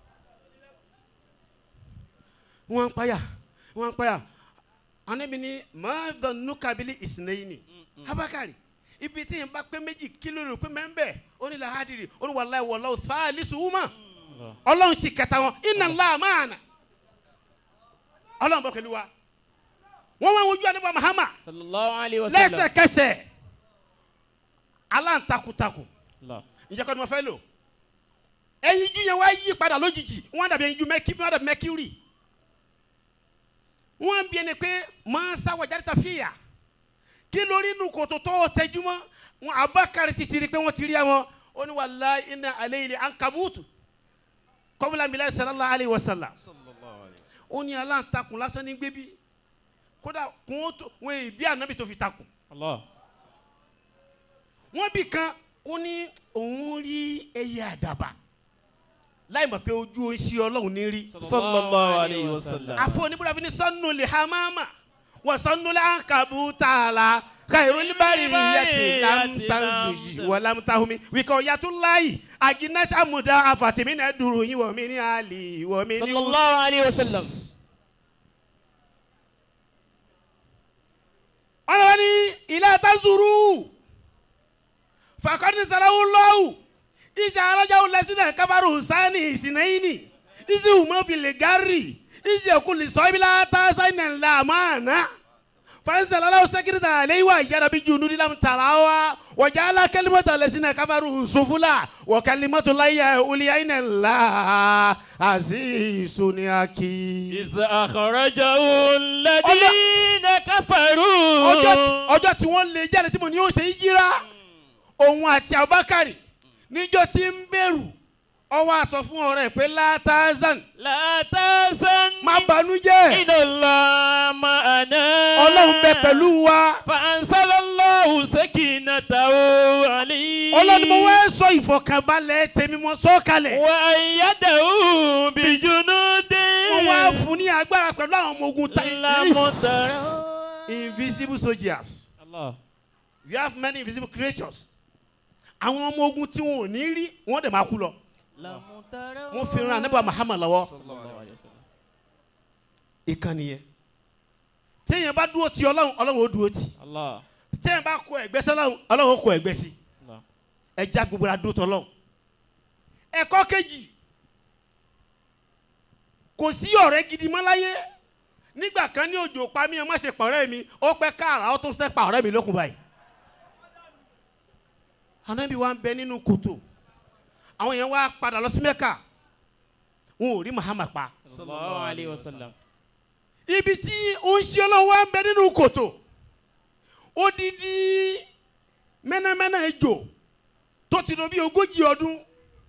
wọ́n ń payà wọ́n ń payà anabi ni mọ́ọ̀dọ̀ nukabili ìsìnlẹ̀yìnì Abubakar ibi tí yẹn bá pé méjì kílò rò pé mẹ́ńbẹ́ ó ní lahadiri ó ní wàllayi wàllayi thalithu huma ọlọ́run sì kẹta wọn inna Allaha ma'ana ọlọ́run bọ̀ pẹ̀lú wa wọ́n wá wojú anabi Muhammad Sallallahu alayhi wa sallam. lẹ́sẹ̀kẹsẹ̀ aláǹtakùtakù Allah. ìjẹ́ kọ́ni mo fẹ́ lò ẹyin ju yẹn wá yí padà lójijì wọ́n dàbí ẹyin ju mẹ́kí wọ́n dàbí mẹ́kírì wọ́n bí ẹni pé máa sáwọ́ jáde ta fìyà kí lórí inú kòtò tó tẹjúmọ́ wọn Abubakar sì ti rí pé wọ́n ti rí àwọn ó ní wallahi inna alayhi ankabutu qabla milad sallallahu alayhi wa sallam ó ní aláǹtakùn lásán ní gbébí kódà kún ó tó wọn èbí ànábì tó fi takùn Allah. wọ́n bì kan ó ní òun rí ẹyẹ àdàbà láì mọ̀ pé ojú oṣù ọlọ́run ní rí. Sallallahu alayhi wa sallam. àfọ oníbúra fi ní sọ́nù lè hamama wọ́n sọ́nù lè ànkàbù tààlà kàìrò libari yàtì lamtanzi wà lamtahumi wíkọ̀ yàtú láyì àgínàtì àmúdá àfàtìmí náà dùrù yín wọ̀ mí ní àlì wọ̀ mí ní. Sallallahu alayhi wa sallam. ọlọ́wọ́ ní ilé àtàzùrù fàkọ́ni sàràwù lọ́wù ìjà alájáwò lẹ́sìnà kábàrò sáni ìsìnàyìnì ìsì hùmọ́fìlì gárì ìsì ẹ̀kúlì sọ́bìlà tàṣánì làmánà fansalala sekirita aleiwa yara bi junu dilam talawa wa jala kalimata lasina kabaru sufula wa kalimatu laya uliyaina la azizun yaki. إذ أخرجه الذين كفروا ọjọ́ tí- ọjọ́ tí wọ́n lé jáde tí mo ní yóò ṣe yíra òun àti Abubakar níjọ́ tí ń bẹ̀rù ọwọ́ àsọ fún ọ̀rẹ́ pé látàzán لا تحزن má banújẹ́ إن الله معنا ọlọ́run bẹ pẹ̀lú wa فأنزل الله سكينته عليه ọlọ́run mo wá sọ ìfọ̀kànbalẹ̀ tèmi mo sọ kalẹ̀ وأيده بجنود wọ́n wá fún ní agbára pẹ̀lú àwọn ọmọ ogun ta لم ترى invisible soldiers الله you have many invisible creatures àwọn ọmọ ogun tí wọn ò ní rí wọn dẹ̀ máa kú lọ لم ترى wọn fi ran anábà Muhammad lọ́wọ́ الله عليه وسلم ìkànnì yẹn téèyàn bá dúró ti ọlọ́run ọlọ́run ó dúró ti الله téèyàn bá kọ ẹ̀gbẹ́ sí ọlọ́run ọlọ́run ó kọ ẹ̀gbẹ́ sí الله ẹja gbogbo la dúró tọ́lọ́run ẹ̀kọ́ kejì kò sí ọ̀rẹ́ gidi mọ́ láyé nígbà kan ní òjò pa mí ẹ má ṣe pàrọ̀ mi ó pẹ́ káàrà ó tún sẹ́ pàrọ̀ mi lókun báyìí anábì wa ń bẹ nínú kòtò àwọn yẹn wá padà lọ sí mẹ́kà wọn ò rí Muhammad pa صلى الله عليه وسلم ibi tí ó ń ṣe ọlọ́run wá ń bẹ nínú kòtò odidi mẹ́nàmẹ́nà ejò tó ti lò bí ogójì ọdún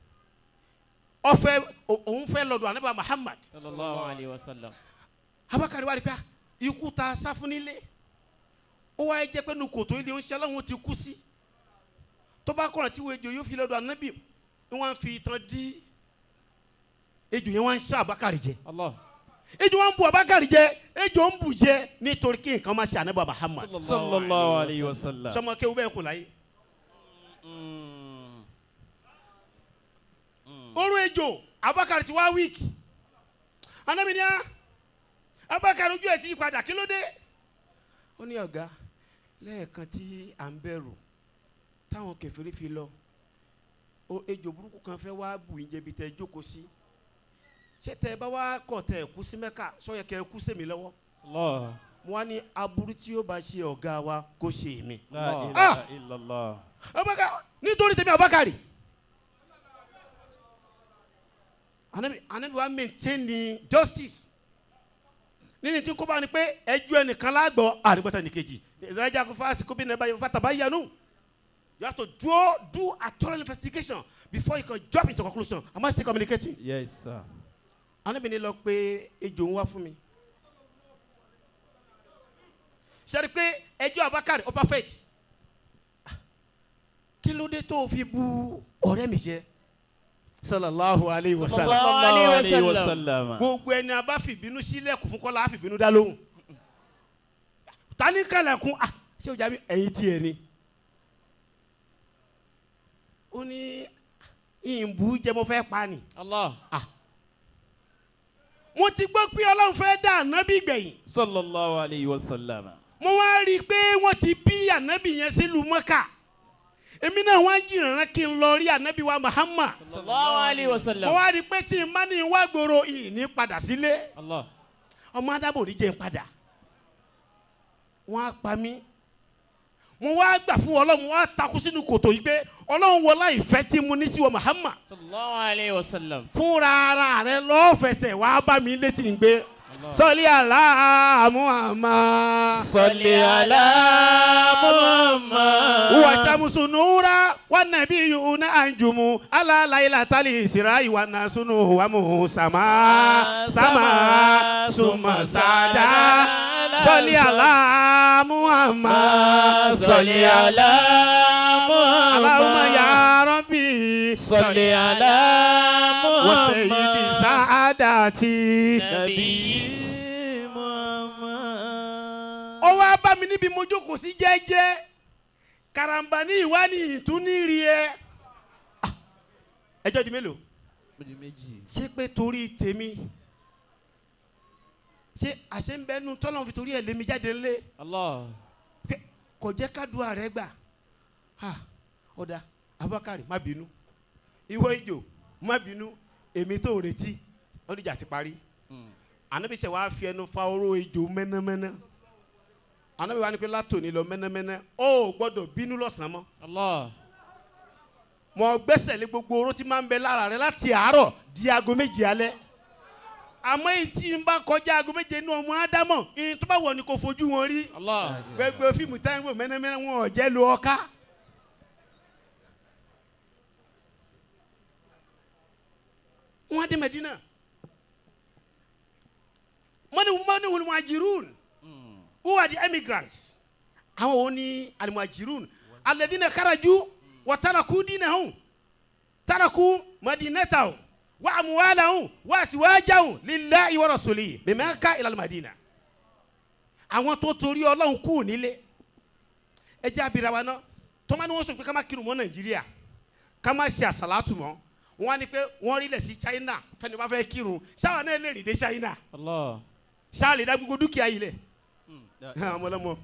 ọfẹ òun fẹ́ lọ́dọ̀ ànábà Muhammad صلى الله عليه وسلم abakari wa rí pé ah, ikú ta sá fún nílé ó wáyé jẹ́ pé nínú kòtò ilé oúnjẹ ọlọ́run ti kú sí tó bá kọ̀rọ̀ tí wo ejò yóò fi lọ́dọ̀ ànábì wọ́n á fi ìtàn dí ejò yẹn wọ́n á ń ṣá abakari jẹ الله ejò wọn bu abakari jẹ ejò ń bù jẹ nítorí kí nǹkan máa ṣe ànábà Muhammad صلى الله عليه وسلم sọmọ kéwú bẹ́ẹ̀ kò láyé orun ejò abakari ti wá wíìkì ànábì ni á abakari ojú ẹ̀ ti yí padà kí ló dé ó ní ọ̀gá lẹ́ẹ̀kan tí à ń bẹ̀rù táwọn kèfèrí fi lọ o ejò burúkú kan fẹ́ wá bù yín jẹbi tẹ́ ẹ jókòó sí ṣé tẹ́ ẹ bá wá kọ̀ tẹ́ ẹ kú sí mẹ́kà sọ́yẹ kẹ́ ẹ kú sèmi lọ́wọ́ الله mo wá ní aburú tí ó bá ṣe ọ̀gá wa kó ṣe èmi. لا Ah! إله إلا الله Abubakar nítorí tèmi Abubakar anabi anabi wa maintain ni justice nínú tí kò bá ní pé ẹjọ́ ẹnìkan lágbọ́ àrígbọ́tà nìkejì ìdájà kò fásitì kò bí nàbà yẹn fata bá yanu you have to do do a thorough investigation before you can jump into conclusion am I still communicating yes sir anabi ni lọ pé ejò ń wá fún mi sẹ́ni pé ẹjọ́ Abubakar ó perfect kí ló dé tó o fi bu ọ̀rẹ́ mi jẹ́ sallallahu alayhi wa sallam sallallahu عليه alayhi wa وسلم. sallam gbogbo ẹni a bá fìbínú sílẹ̀kùn fún kọ́lá àfìbínú dá lóhùn tani kàlẹ̀kùn ah ṣé o jà mí ẹ̀yin tiẹ̀ ni ó ní ìbú jẹ́ mo fẹ́ pa ni allah mo ti gbọ́ pé ọlọ́run fẹ́ dá ànábì gbẹ̀yìn sallallahu alayhi wa sallam mo wá rí i pé wọ́n ti bí ànábì yẹn sílùú mọ́kà èmi náà wá jìnnà kí n lọ rí ànábì wa Muhammad sallallahu alayhi wa mo sallam. wá rí i pé tí n bá ní wá gbòòrò ìní padà sílé allah ọmọ adábò ní jẹ́ n padà wọ́n á pa mí mo wá gbà fún ọlọ́run mo wá takú sínú kòtò yìí pé ọlọ́run wọlá ìfẹ́ tí mo ní sí wa Muhammad sallallahu alayhi wa sallam. fúnra ara rẹ lọ́fẹsẹ̀ wá bá mi létí ń gbé sọlí àlá Muhammad. salli ala muhammad huwa shamsu nura wa nabiyuna anjumu ala laylatali israi wa nasunu wa musama sama suma sada sọlí àlá Muhammad salli ala Allahumma muhammad ya rabbi salli ala wa sayyidi muhammad saadati. nabi muhammad ó wá bá mi níbi mo jókòó sí jẹ́jẹ́ karamba ní ìwá ní ìtúníri ẹ. Ah, ẹjọ́ di mélòó ṣé pé torí tèmi ṣé àṣẹ ń bẹnu tọ́lọ́run fi torí ẹ̀ lémi jáde ńlé allah pé kò jẹ́ kádùá rẹ̀ gbà Ah, ọ̀dà Abubakar má bínú ìwọ ìjò má bínú èmi tó retí ọdíjà ti parí ànábìsẹ̀ wàá fi ẹnu fa oró ìjò mẹ́nẹ́mẹ́nẹ́ ànábì wa ni pé látòní lọ mẹ́nẹ́mẹ́nẹ́ ó gbọ́dọ̀ bínú lọ́sàn-án mọ́ allah mọ gbẹ́sẹ̀ lé gbogbo oró tí máa ń bẹ lára rẹ láti àárọ̀ di aago méje alẹ́ àmọ́ èyí tí n bá kọjá aago méje inú ọmọ ádámọ̀ ìyẹn tó bá wọ̀ ni kò fojú wọn rí allah gbogbo fíìmù táyìnbó mẹ́nẹ́mẹ́nẹ́ wọn ò jẹ́ lo ọká. wọ́n dé Medina mọ́ni mọ́ni wọ́n muhajirun who are the emigrants àwọn wo ni alimuhajirun alladhina kharaju wa taraku dinahum taraku madinatahum wa amwalahum wa aswajahum lillahi wa rasulihi min Makkah ila al-Madina àwọn tó torí ọlọ́run kú nílé ẹ jẹ́ abira wa náà tọ́mọ ni wọ́n sọ pé ká má kírun mọ́ nàìjíríà ká má ṣe àsàlátù mọ́ wọ́n á ní pé wọ́n rí lẹ̀ sí china fẹ́ni wọ́n bá fẹ́ kírun ṣáwọn náà lè rìn dé china Allah. ṣáà lè dá gbogbo dúkìá yìí lẹ̀ Mm. Yeah. ọmọlọmọ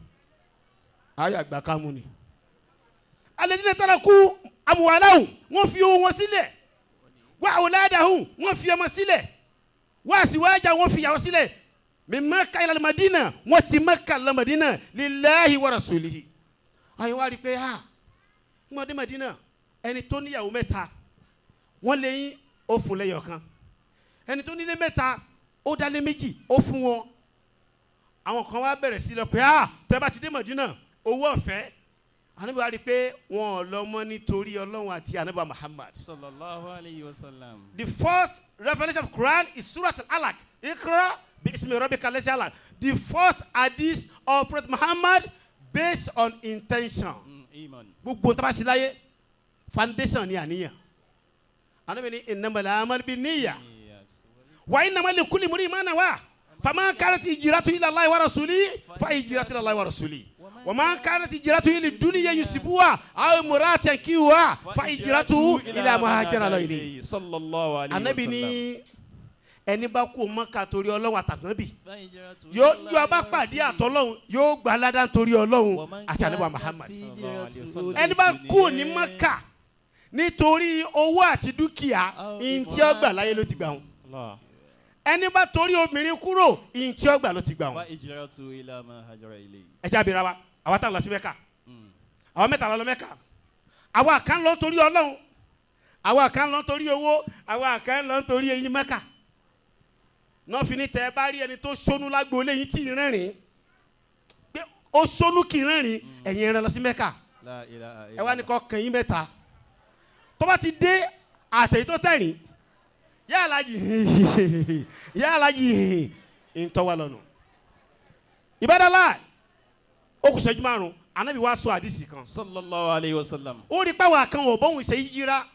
ayé àgbà kámú ni alẹ́dínlẹ̀ tara kú amuwaláhùn wọ́n fi owó wọn sílẹ̀ wá awladahum wọ́n fi ọmọ sílẹ̀ wá àsìwájà wọ́n fi ìyàwó sílẹ̀ min Makkah ila al-Madina wọ́n ti Makkah lọ Madina lillahi wa rasulihi ayé wa rí i pé ha wọ́n dé Madina ẹni tó níyàwó mẹ́ta wọ́n lé yín ó fún lẹ́yọ̀ kan ẹni tó nílé mẹ́ta ó dálé méjì ó fún wọn àwọn kan wá bẹ̀rẹ̀ sí lọ pé ah tẹ́ bá ti dé Mọ̀dínà owó ọ̀fẹ́ ànábì wa rí i pé wọn ò lọ mọ́ nítorí ọlọ́run àti ànábì wa Muhammad. Sallallahu alayhi wa sallam. the first revelation of Quran is Surah Al-Alaq Iqra bi ismi rabbika allazi alaq the first hadith of Prophet Muhammad based on intention Mm, Iman. gbogbo tó bá ṣe láyé foundation ni àníyàn ànábì ní innamal a'malu binniyah Yes. wa innama likulli imri'in ma nawa faman kanat hijratu ila Allahi wa rasulihi fa hijratu ila Allahi wa rasulihi wa man kanat hijratu ila dunya yusibuha aw imra'atan yankihuha fa hijratu ila ma hajara Allahu ilayhi Sallallahu alayhi wa anabi sallam. ní ẹni bá kú Mákà torí Ọlọ́run àtànábì Fahijratu yóò ila yóò bá Allahi wa pàdé rasulihi. àtọlọ́run yóò gba aládá torí Ọlọ́run Wa man àti ànábì kanat Muhammad hijratuhu ẹni bá kú ní lidunya. Mákà nítorí owó àti dúkìá ìntí ọgbà láyé ló ti gbà wọn Allah. ẹni bá torí obìnrin kúrò ìntí ọgbà ló ti gbà wọn Fahijratu ila ma hajara ilayhi. ẹ jẹ́ abira wa àwa tá a lọ sí Mẹ́kà Mm. àwa mẹ́ta la lọ Mẹ́kà àwa kan lọ torí Ọlọ́run àwa kan lọ torí owó àwa kan lọ torí eyín Mẹ́kà náà fi ní tẹ ẹ bá rí ẹni tó sónú lágbo léyìn tí ì rẹ́rìn pé ó sónú kì í rẹ́rìn ẹ̀yin ẹran lọ sí Mẹ́kà La ilaha ẹ wá ní illallah. kọ́ kàn yín mẹ́ta tó bá ti dé àtẹ̀yìn tó tẹ̀rìn yá alájì yá alájì ntọ́wá lọ́nu ìbádàlá ó kù sẹ́jú márùn anábì wá sọ àdìsí kan Sallallahu alayhi wa sallam. ó rí pàwọ́ kan ò bóun ṣe yíjíra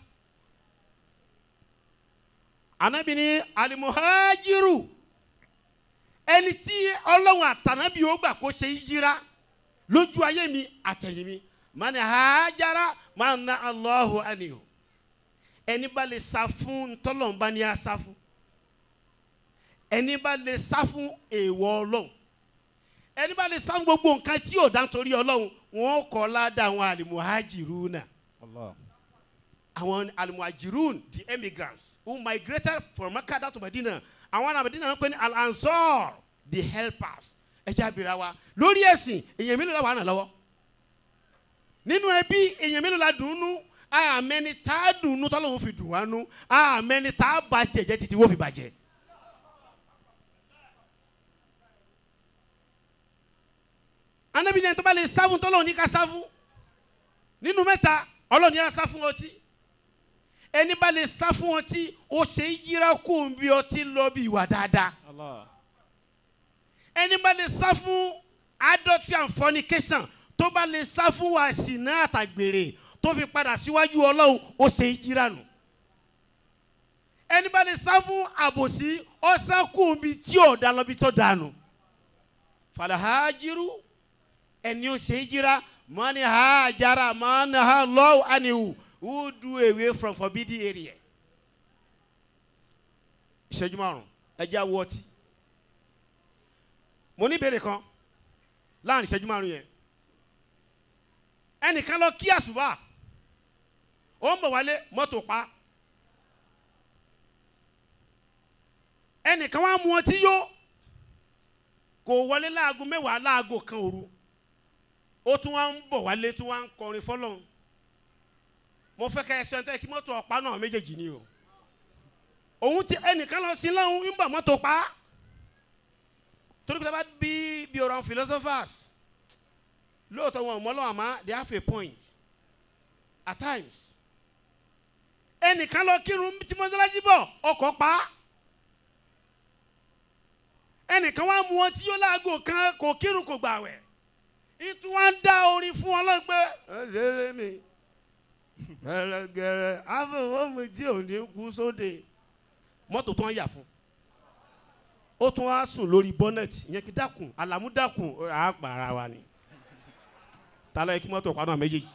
anábì ní alimuhajiru ẹni tí ọlọ́run àtànábì ó gbà kó ṣe yíjíra lójú ayé mi àtẹ̀yìn mi mani hajara mana allahu anihu ẹni bá lè sá fún ntọ́lọ́nba ni a sá fún ẹni bá lè sá fún èèwọ̀ ọlọ́run ẹni bá lè sá fún gbogbo nǹkan tí ò dá nítorí ọlọ́run wọn kọ́ ládàá àwọn alimuhajiruna Allah. àwọn alimuhajirun the emigrants who migrated from Mecca down to Medina àwọn ará Medina ń pè ní al-ansar the helpers ẹjẹ abira wa lórí ẹ̀sìn èèyàn mélòó la wà hàn lọ́wọ́ nínú ẹbí èèyàn mélòó la dùn ún nú àmẹni tá a dùn ún nú tọ́lọ́hún fi dùn wá nú àmẹni tá a bá tiẹ̀ jẹ́ títí wọ́n fi bàjẹ́. anabi ní ẹni tó bá lè sáfún tọ́lọ́hún ní ká sáfún nínú mẹ́ta ọlọ́run ní ká sáfún ọtí ẹni bá lè sá fún ọtí ó ṣe é yíra kó ń bí ọtí lọ bí ìwà dáadáa Allah. ẹni bá lè sá fún adultery and fornication tó bá lè sá fún wàṣìnà àtàgbèrè tó fi padà síwájú ọlọ́run ó ṣe é yíra nù ẹni bá lè sá fún àbòsí ọ̀sán kó ń bí tí ò dá lọ bí tó dànù falahajiru ẹni ó ṣe é yíra mọ́ni hajara mọ́ni ha lọ́wọ́ àniwò who do away from forbidden area. ìṣẹ́jú márùn-ún ẹja wọ ọtí. mo ní ìbéèrè kan láàrin ìṣẹ́jú márùn-ún yẹn. ẹnìkan lọ kí àṣùbà ó ń bọ̀ wálé mọ́tò pa. ẹnìkan wá mu ọtí yó kò wọlé láago mẹ́wàá láago kan òru ó tún wá ń bọ̀ wálé tún wá ń kọrin fọlọ́run mo fẹ́ kẹ́ ẹ sọ ẹ̀ńtọ́ kí mọ́tò ọ̀pá náà méjèèjì ni o òun ti ẹnìkan lọ sí lọ́hún ń bọ̀ mọ́tò pa torí pé bá bí bí ọ̀rọ̀ philosophers lóòótọ́ wọn ò mọ́ lọ́wọ́ àmọ́ they have a point at times ẹnìkan lọ kírun tí mọ́sálásí bọ̀ ọkọ̀ pa á ẹnìkan wá mú ọtí yóò láago kan kò kírun kò gbàwẹ̀ ìtú wá ń dá orin fún ọlọ́run pé ẹ̀ẹ́dẹ́rẹ́ mi gẹ̀rẹ́gẹ̀rẹ́ àfọwọ́ mi tí ò ní kú sóde mọ́tò tó ń yà fún ó tún wá sùn lórí bọ́nẹ̀tì yẹn kí dákun àlàmú dákun á pa ara wa ni ta ló yẹ kí mọ́tò pa náà méjèèjì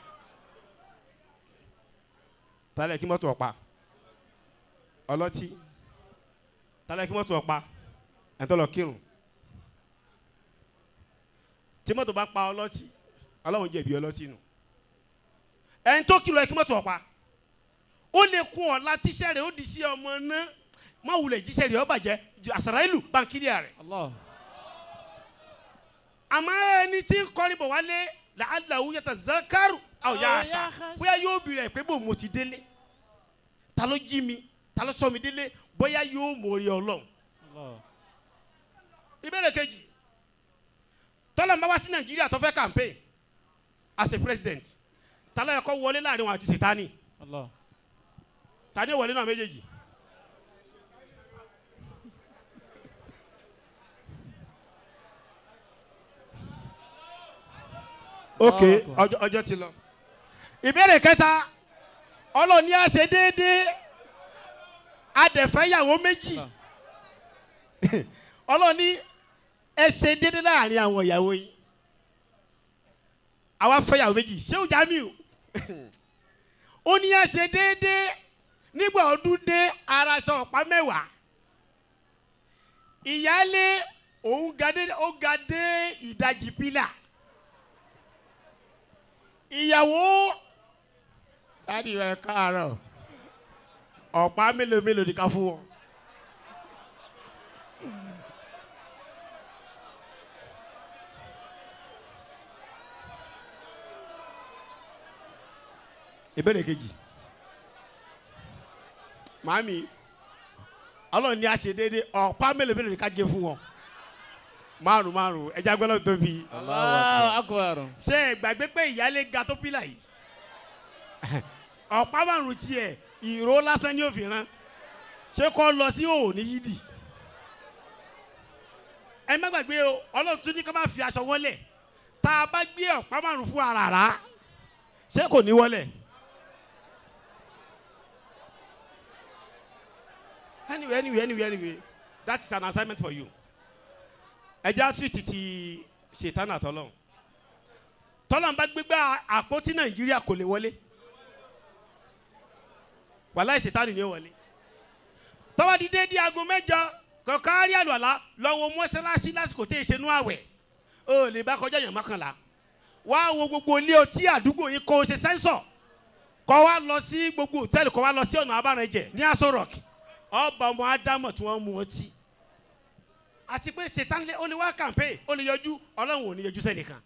ta ló yẹ kí mọ́tò pa ọlọ́tí ta ló yẹ kí mọ́tò pa ẹ̀ńtọ́ lọ kírun tí mọ́tò bá pa ọlọ́tí ọlọ́run jẹ̀bi ọlọ́tí nù ẹni tó kìlọ̀ ẹ kí mọ́tò ọ̀pá ó lè kún ọ̀la tíṣẹ́ rẹ̀ ó di sí ọmọ náà má wulẹ̀ jíṣẹ́ rẹ̀ ó bàjẹ́ àṣàrà ìlú báńkìrì rẹ̀ Allah. àmọ́ ẹni tí ń kọrin bọ̀ wálé làálàá yàtọ̀ zakaru àwòyá àṣà bóyá yóò bì rẹ̀ pé bò mo ti délé ta ló jí mi ta ló sọ mi délé bóyá yóò mórí ọlọ́run Allah. ìbéèrè kejì tọ́lá ń bá wá sí nàìjíríà tó fẹ́ campaign as a president ta ló yẹ kó wọlé láàrin wọn àti sitani Allah. ta ni ó wọlé náà méjèèjì. ok ọjọ́ ọjọ́ ti lọ ìbéèrè kẹta ọlọ́ọ̀ni á ṣe déédéé adẹ̀fẹ́yàwó méjì ọlọ́ọ̀ni ẹ ṣe déédéé láàrin àwọn ìyàwó yìí àwa fẹ́yàwó méjì ṣé o Jamiu ó ní á ṣe déédéé nígbà ọdún dé araṣọ ọ̀pá mẹ́wàá ìyáálé òun ga dé ó ga dé ìdajì pílà ìyàwó láti rẹ káàárọ̀ ọ̀pá mélòó mélòó ni ká fún wọn. ìbéèrè kejì màámi ọlọ́run ní a ṣe déédéé ọ̀pá mélòó mélòó ni ká gé fún wọn márùn márùn ẹja gbọ́dọ̀ tóbi Allahu akbar. ṣé ẹ gbàgbé pé ìyáálé ga tó pílà yìí ọ̀pá márùn tiẹ̀ ìró lásán ní òfin rán ṣé kọ́ lọ sí òò ní yídì ẹ má gbàgbé o ọlọ́run tún ní ká má fi aṣọ wọlé tá a bá gbé ọ̀pá márùn fún ara rà ṣé kò ní wọlé. anyway anyway anyway anyway that is an assignment for you ẹ jẹ́ àtúntì ti ṣètàn àtọ́lọ́hún tọ́lọ́n bá gbégbá àpótí nàìjíríà kò lè wọlé wàláì ṣètàn ni ó wọlé tọ́wọ́ di déédéé aago mẹ́jọ kọ̀ọ̀kan rí àlùwàlá lọ́wọ́ mọ́ṣáláṣí lásìkò tí èsè nú àwẹ̀ ó lè bá kọjá èèyàn mọ́kànlá wá wo gbogbo ilé ọtí àdúgbò yìí kó o ṣe sẹ́ńsọ̀ kọ́ wa lọ sí gbogbo hòtẹ́ẹ̀lì kọ́ wa lọ sí ọ̀nà abárànjẹ ní aṣọ rock ọba ọmọ ádámọ̀ tí wọ́n mú ọtí àti pé ṣètàn lé ó lè wá campaign ó lè yọjú ọlọ́run ò ní yọjú sẹ́nìkan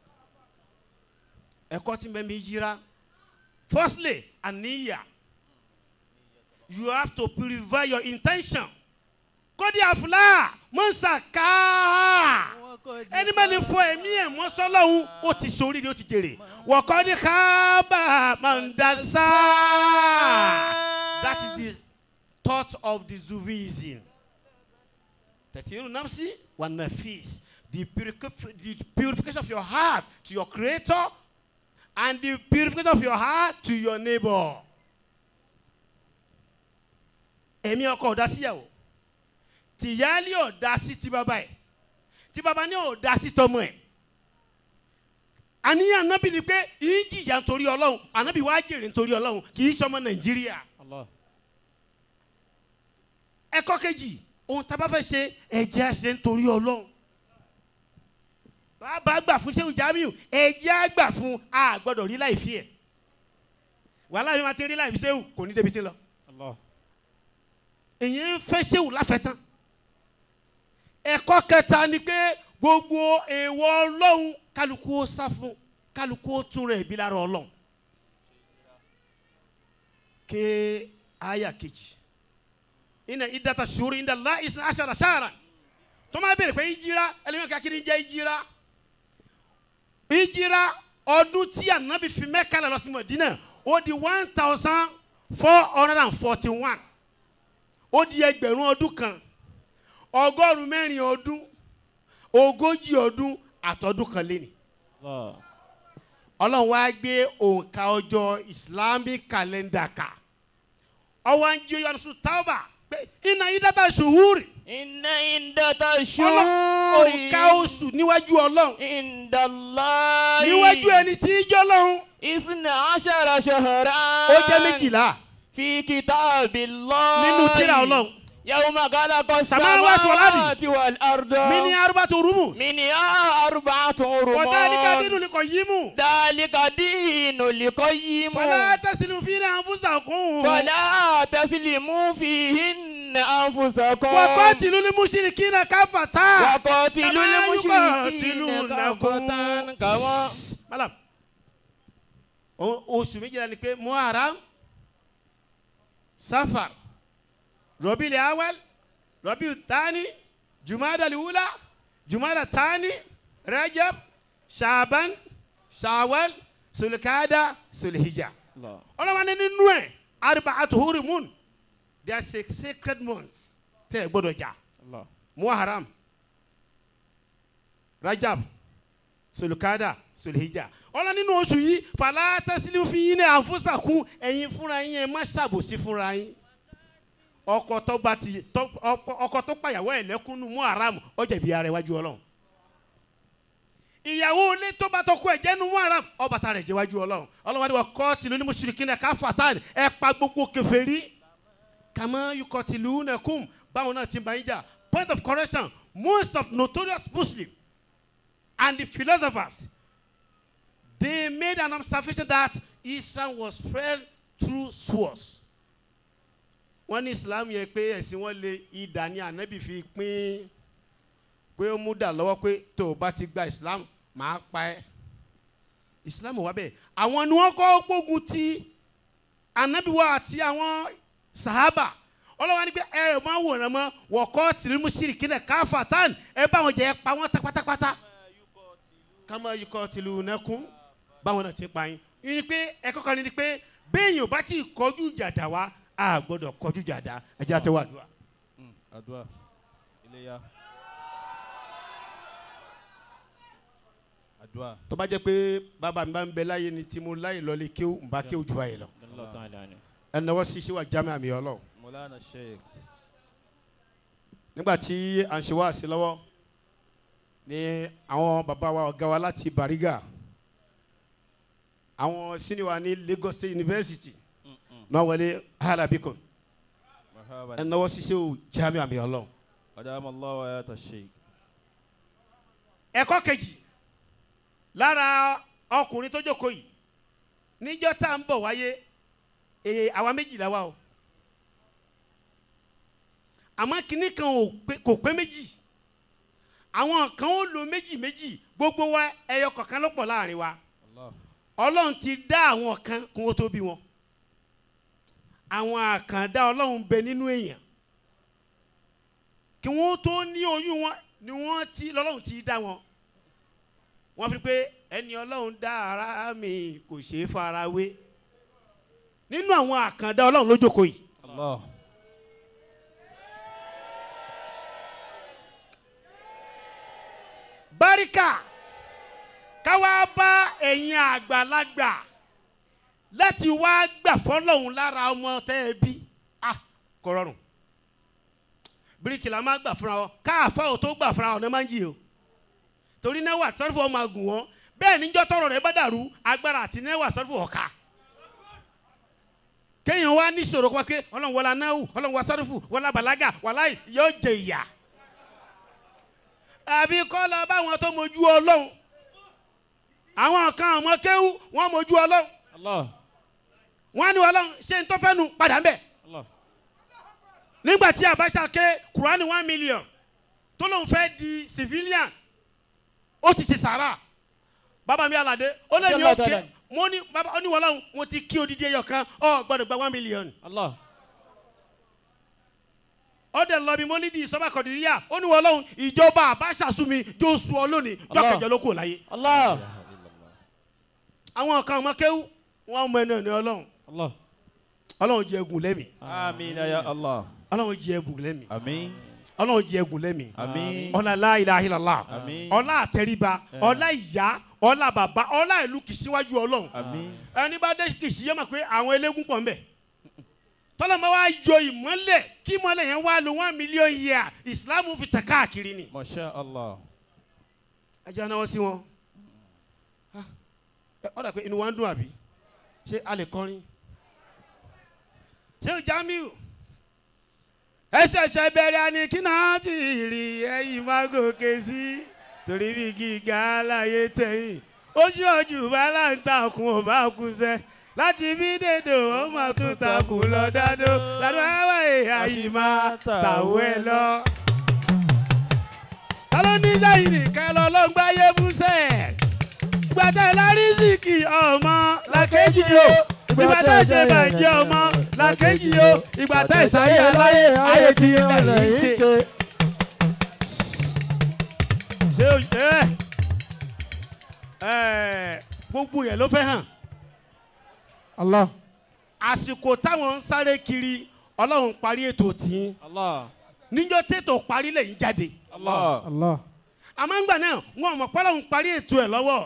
ẹ̀kọ́ tí mẹ́mí jíra firstly àníyà you have to purify your intention kódì àfúlà mọ́nsàká ẹni bá lè fọ ẹ̀mí ẹ̀ mọ́ sọ́lọ́hún ó ti sóríire ó ti jèrè wọ̀kọ́ ní kábà mandasa that is the thought of the Zuvism tẹ̀tìrú nafsi wa nafis the, purifi- the purification of your heart to your creator and the purification of your heart to your neighbor. ẹ̀mí ọkọ ọ̀dá síyàwó tìyáálé ọ̀dá sí ti bàbá ẹ̀ tí bàbá ní ọ̀dá sí tọmọ ẹ̀ àníyàn anábì ni pé yìí jìyà nítorí ọlọ́run anábì wàá jèrè nítorí ọlọ́run kì í sọmọ nàìjíríà Allah. ẹ̀kọ́ kejì ohun tá a bá fẹ́ ṣe ẹ̀jẹ̀ á ṣe nítorí ọlọ́run bàbá gbà fún Ṣéhù Jamiu ẹ̀jẹ̀ á gbà fún a gbọ́dọ̀ rí láì fi ẹ̀ wàhálà mi máa ti rí láì fi Ṣéhù kò ní débi tí ń lọ Allah. èyí ń fẹ́ Ṣéhù láfẹ̀tán ẹ̀kọ́ kẹta ni pé gbogbo èèwọ̀ ọlọ́run kálukú ó sá fún kálukú ó tún rẹ̀ bí lára ọlọ́run ké àyà kejì ina idata shuri inda Allah isna ashara shahran tó máa bèrè pé ìjìra ẹlẹ́yìn kakiri jẹ́ ìjìra ìjìra ọdún tí ànábì fi Mẹ́kà lọ sí Mọ̀dínà ó di one thousand four hundred and forty one ó di ẹgbẹ̀rún ọdún kan ọgọ́rùn-ún mẹ́rin ọdún ogójì ọdún àtọ́dún kan lé ní Allah. ọlọ́run wá gbé òǹkà ọjọ́ islamic calendar ká ọwọ́ ń jí oyún sùn tábà pé iná yìí dábàá ṣùhúrì Inna indata ọlọ́run shuri. òǹkà oṣù níwájú ọlọ́run Indallahi. níwájú ẹni tí í jẹ́ ọlọ́run Isna ashara shahran. ó jẹ́ méjìlá Fi kitabillahi. nínú tírà ọlọ́run Yawma khalaqa Samawati wal ardi. samawati wal arda. mí ní arúgbó tó rúmù منها أربعة wọ́tá níka رمال nínú ni kò yí mú ذلك دين القيم fọlá tẹ̀sílù fi ní àǹfùsà kún فلا تسلموا فيهن أنفسكم wọ́kọ́ tìlú ní mùsùlùmí náà káfàtà وقاتلوا كما المشركين يقاتلونكم. كافة كما malam o- oṣù méjìlá ni pé muharam safar rọbìlì awal rọbìlì tani jumada liwula jumada tani rajab shaban shawal sulkada sulhijja الله ọlọ́wọ́n ní nínú ẹ̀ arba'atu hurimun they are six sacred months tẹ́ ẹ gbọ́dọ̀ jà الله muharam rajab sulukada sulhijja ọlọ nínú oṣù yìí fàlà tẹsílẹ̀ fi yín ní àǹfọ̀sàkún ẹ̀yin fúnra yín ẹ má ṣàbòsí fúnra yín ọkọ tó bá ti tó- ọkọ- ọkọ tó pàyàwó ẹ̀ lẹ́kúnnú muharam ó jẹ̀bi ara ẹ̀ wájú ọlọ́run ìyàwó ilé tó bá tọkọ ẹ̀ jẹ́nu muharam ó bá ta rẹ̀ jẹ́ wájú ọlọ́run ọlọ́run ni wọ́n kọ́ tìlú ní mùsùlùmí náà káfàtà ẹ̀ pa gbogbo kèfèrí kàmá yukọ̀ tìlú nẹ̀kùn báwọn náà ti bá yín jà point of correction most of notorious muslims and the philosophers they made an observation that Islam was spread through swords. wọ́n ní Islam yẹ pé ẹ̀sìn wọn lè idà ní ànábì fi pín pé ó mú dà lọ́wọ́ pé tó o bá ti gba Islam máa pa ẹ́. Islam wà bẹ́ẹ̀ àwọn ni wọ́n kọ́ gbógun ti ànábì wa àti àwọn sahaba ọlọ́wọ́n ní pé ẹ ẹ̀ máa wòran mọ́ wọ̀kọ́ tìrìmù sírìkì náà káfà tán ẹ bá wọn jẹ́ ẹ pa wọ́n tá pátápátá kama yukọ tìlú nẹkún báwọn náà ti pa yín yín ni pé ẹ̀kọ́ kan ní ni pé béèyàn bá ti kọjú jàdá wa a gbọ́dọ̀ kọjú jàdá ẹjẹ àti wàdùà. àdúrà iléyà àdúrà tó bá jẹ́ pé bàbá mi bá ń bẹ láyé ni tí mo láyè lọlé kéwù ń bá kéwù jù báyìí lọ الله تعالى عنه ẹnáwó sisi wa jámẹ àmì ọlọ mọlánà sheikh nígbà tí à ń ṣe wá sí lọ́wọ́ ni àwọn bàbá wa ọ̀gá wa láti Bariga àwọn senior wa ní Lagos State University náà wọlé halabikun marhaba ẹnáwó sisi o jámẹ àmì ọlọ. adama allah wa ayata sheikh ẹ̀kọ́ kejì lára ọkùnrin tó jókòó yìí níjọ́ tá à ń bọ̀ wáyé èè àwa méjìlá wa o àmọ́ kinní kan ò pé- kò pé méjì àwọn kan ó lo méjì méjì gbogbo wa ẹyọ kọ̀ọ̀kan ló pọ̀ láàrin wa allah ọlọ́run ti dá àwọn kan kó o tó bí wọn àwọn àkàndá ọlọ́run bẹ nínú èèyàn kí wọ́n tó ní oyún wọn ni wọ́n ti lọ́lọ́run ti dá wọn wọ́n fi pé ẹni ọlọ́run dá ara mi kò ṣeé fara wé nínú àwọn àkàndá ọlọ́run ló jókòó yìí allah báríkà káwá bá ẹ̀yin àgbàlagbà láti wá gbà fọlọ́hún lára ọmọ tẹ́ ẹ bí ah kò rọrùn bíríkì la máa gbà fúnra wọn káàfà ò tó gbà fúnra wọn ní máa ń jì o torí náwó àti sọ́rífù ọmọ àgùn wọn bẹ́ẹ̀ níjọ́ tọrọ rẹ bá dàrú agbára àti náwó àti sọ́rífù ọ̀ka kéèyàn wá ní sọ̀rọ̀ pé ọlọ́run wọlá náwó ọlọ́run wọlá sọ́rífù wọlá bàlágà wàláì yóò jẹ ìyà àbí kọ́ lọ báwọn tó mojú ọlọ́run àwọn kan ọmọ kéwú wọ́n mojú ọlọ́run الله wọ́n ní ọlọ́run ṣé n tó fẹ́ nu padà ń bẹ̀ الله nígbà tí Abacha ké kurani one million tó lóun fẹ́ di civilian ó ti ti sàrà bàbá mi alade ó lé mi ó ké mo ní bàbá ó ní ọlọ́run mo ti kí odidi ẹyọ kan ọ gbọ́dọ̀ gba one million الله ó dẹ̀ lọ bí mo ní di ìsọ́bà kọ̀dìríyà ó ní ọlọ́run ìjọba Abacha sún mi jó su ọ lónìí Allah. jọ́kẹ̀jọ́ ló kù láyé الله àwọn kan ọmọ kéwú wọn mọ ẹnu ẹni ọlọ́run الله ọlọ́run jẹ egun lẹ́mìí آمين يا الله ọlọ́run jẹ egun lẹ́mìí آمين ọlọ́run jẹ egun lẹ́mìí آمين ọlá la ilaha illallah Àmín. ọlá àtẹríba ọlá ìyá ọlá bàbá ọlá ìlú kì í síwájú ọlọ́run آمين ẹni bá dé kì í sí yẹ mọ̀ pé àwọn eléégún pọ̀ nbẹ̀ tọ́lọ́mọ wa yọ ìmọ́lẹ̀ kí ìmọ́lẹ̀ yẹn wá lo one million year islam fi tẹ̀ káàkiri ni ما شاء الله ẹ jẹ́ anáwọ́ sí wọn Ah, ẹ, ó dà pé inú wa ń dùn àbí ṣé a lè kọrin ṣé o Jamiu ẹsẹ̀ṣẹ̀ bẹ̀rẹ̀ ni kí náà ti rí ẹ̀yìn má gòkè sí torí bí gíga láyé tẹ̀yìn ojú ọjù bá láǹtakùn ò bá kú sẹ́ láti bí dèdò ó mà tún takùn lọ dádó ládùn àwọn èèyàn yìí máa tàwọ́ ẹ lọ ta ló ní sẹ́yìn nìkan lọ ló ń gbáyé fúnṣẹ́ ìgbàtà lárísìkì ọmọ làkejì o ìgbàtà ṣe bàjẹ́ ọmọ làkejì o ìgbàtà ìsáyé aláyé ayé ti ilẹ̀ yìí ṣe. ṣé o ẹ ẹ gbogbo yẹn ló fẹ́ hàn Allah. àsìkò táwọn ń sáré kiri ọlọ́run parí ètò tìǹ الله níjọ́ tètò parí lẹ́yìn jáde الله Allah. àmọ́ ńgbà náà wọn ò mọ̀ pé Ọlọ́run parí ètò ẹ̀ lọ́wọ́.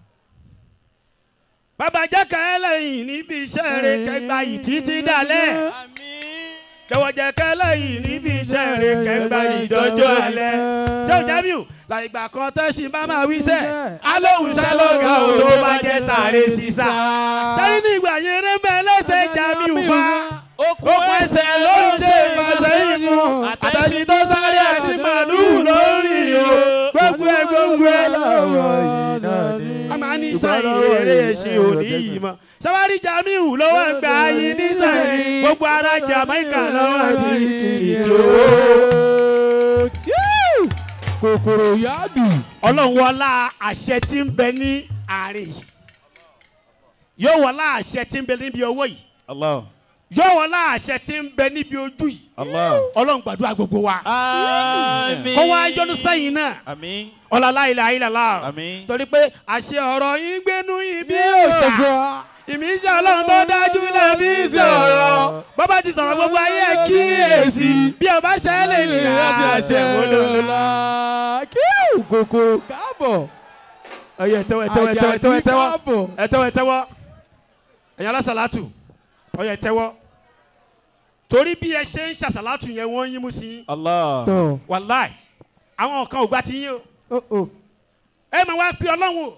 bàbá jákà ẹlẹ́yìn níbi iṣẹ́ rẹ̀ kẹgbà yìí títí dalẹ̀. jọ̀wọ́ jẹ́ kẹlẹ́yìn níbi iṣẹ́ rẹ̀ kẹgbà yìí dọ́jọ́ alẹ́. ṣé o Jamiu làìgbà kan tẹ́sí bá máa wí sẹ́ alóhùn sálọ́gà ò ló bá jẹ́ tààrẹ sísá. sáré nígbà yẹn rẹ́ bẹ́ẹ̀ lẹ́sẹ̀ Jamiu fa okùn ẹsẹ̀ ló ń ṣe ìfàsẹ́ ìmú àtàṣì tó sáré àti màlúù lórí o gbogbo ẹ gbogbo ẹ lọ́wọ́ yìí náà ni. a máa ní sẹ́yìn eré ẹ̀sìn òní yìí mọ́ sáwárí Jamiu lọ́wọ́ gbà yín ní sẹ́yìn gbogbo ara Jamaica lọ́wọ́ bí kìkì owó. kòkòrò yáàdù. ọlọ́run wọlá àṣẹ tí ń bẹ ní àárín yìí yóò wọlá àṣẹ tí ń bẹ níbi owó yìí الله yóò wọlá àṣẹ tí ń bẹ níbi ojú yìí الله ọlọ́run gbàdúrà gbogbo wa. آمين kó wá yọ́nú sẹ́yìn náà آمين ọlọ́lá ilẹ̀ ayélujára Àmín. torí pé àṣẹ ọ̀rọ̀ yín gbénú ibi òòṣà ìmísí ọlọ́run tó dájú lẹ́bí sí ọ̀rọ̀ bọ́bá ti sọ̀rọ̀ gbogbo ayé ẹ̀ kíyèsí bí ọba ṣẹlẹ̀ ní àṣẹ wọlọ́lá. kíw kòkòrò káàbọ̀. ọyọ ẹtẹwọ ẹtẹwọ ẹtẹwọ ẹtẹwọ Àjàdí ẹtẹwọ káàbọ̀. ẹtẹwọ ẹtẹwọ ẹ̀yin alásàlátù ọyọ ẹtẹwọ torí bí ẹ ṣe ń ṣàṣàlátù yẹn wọ́n yín mú sí yín الله tọ̀ wàláì àwọn kan ò gbà ti yín o. ó ó. ẹ máa wá pe ọlọ́run o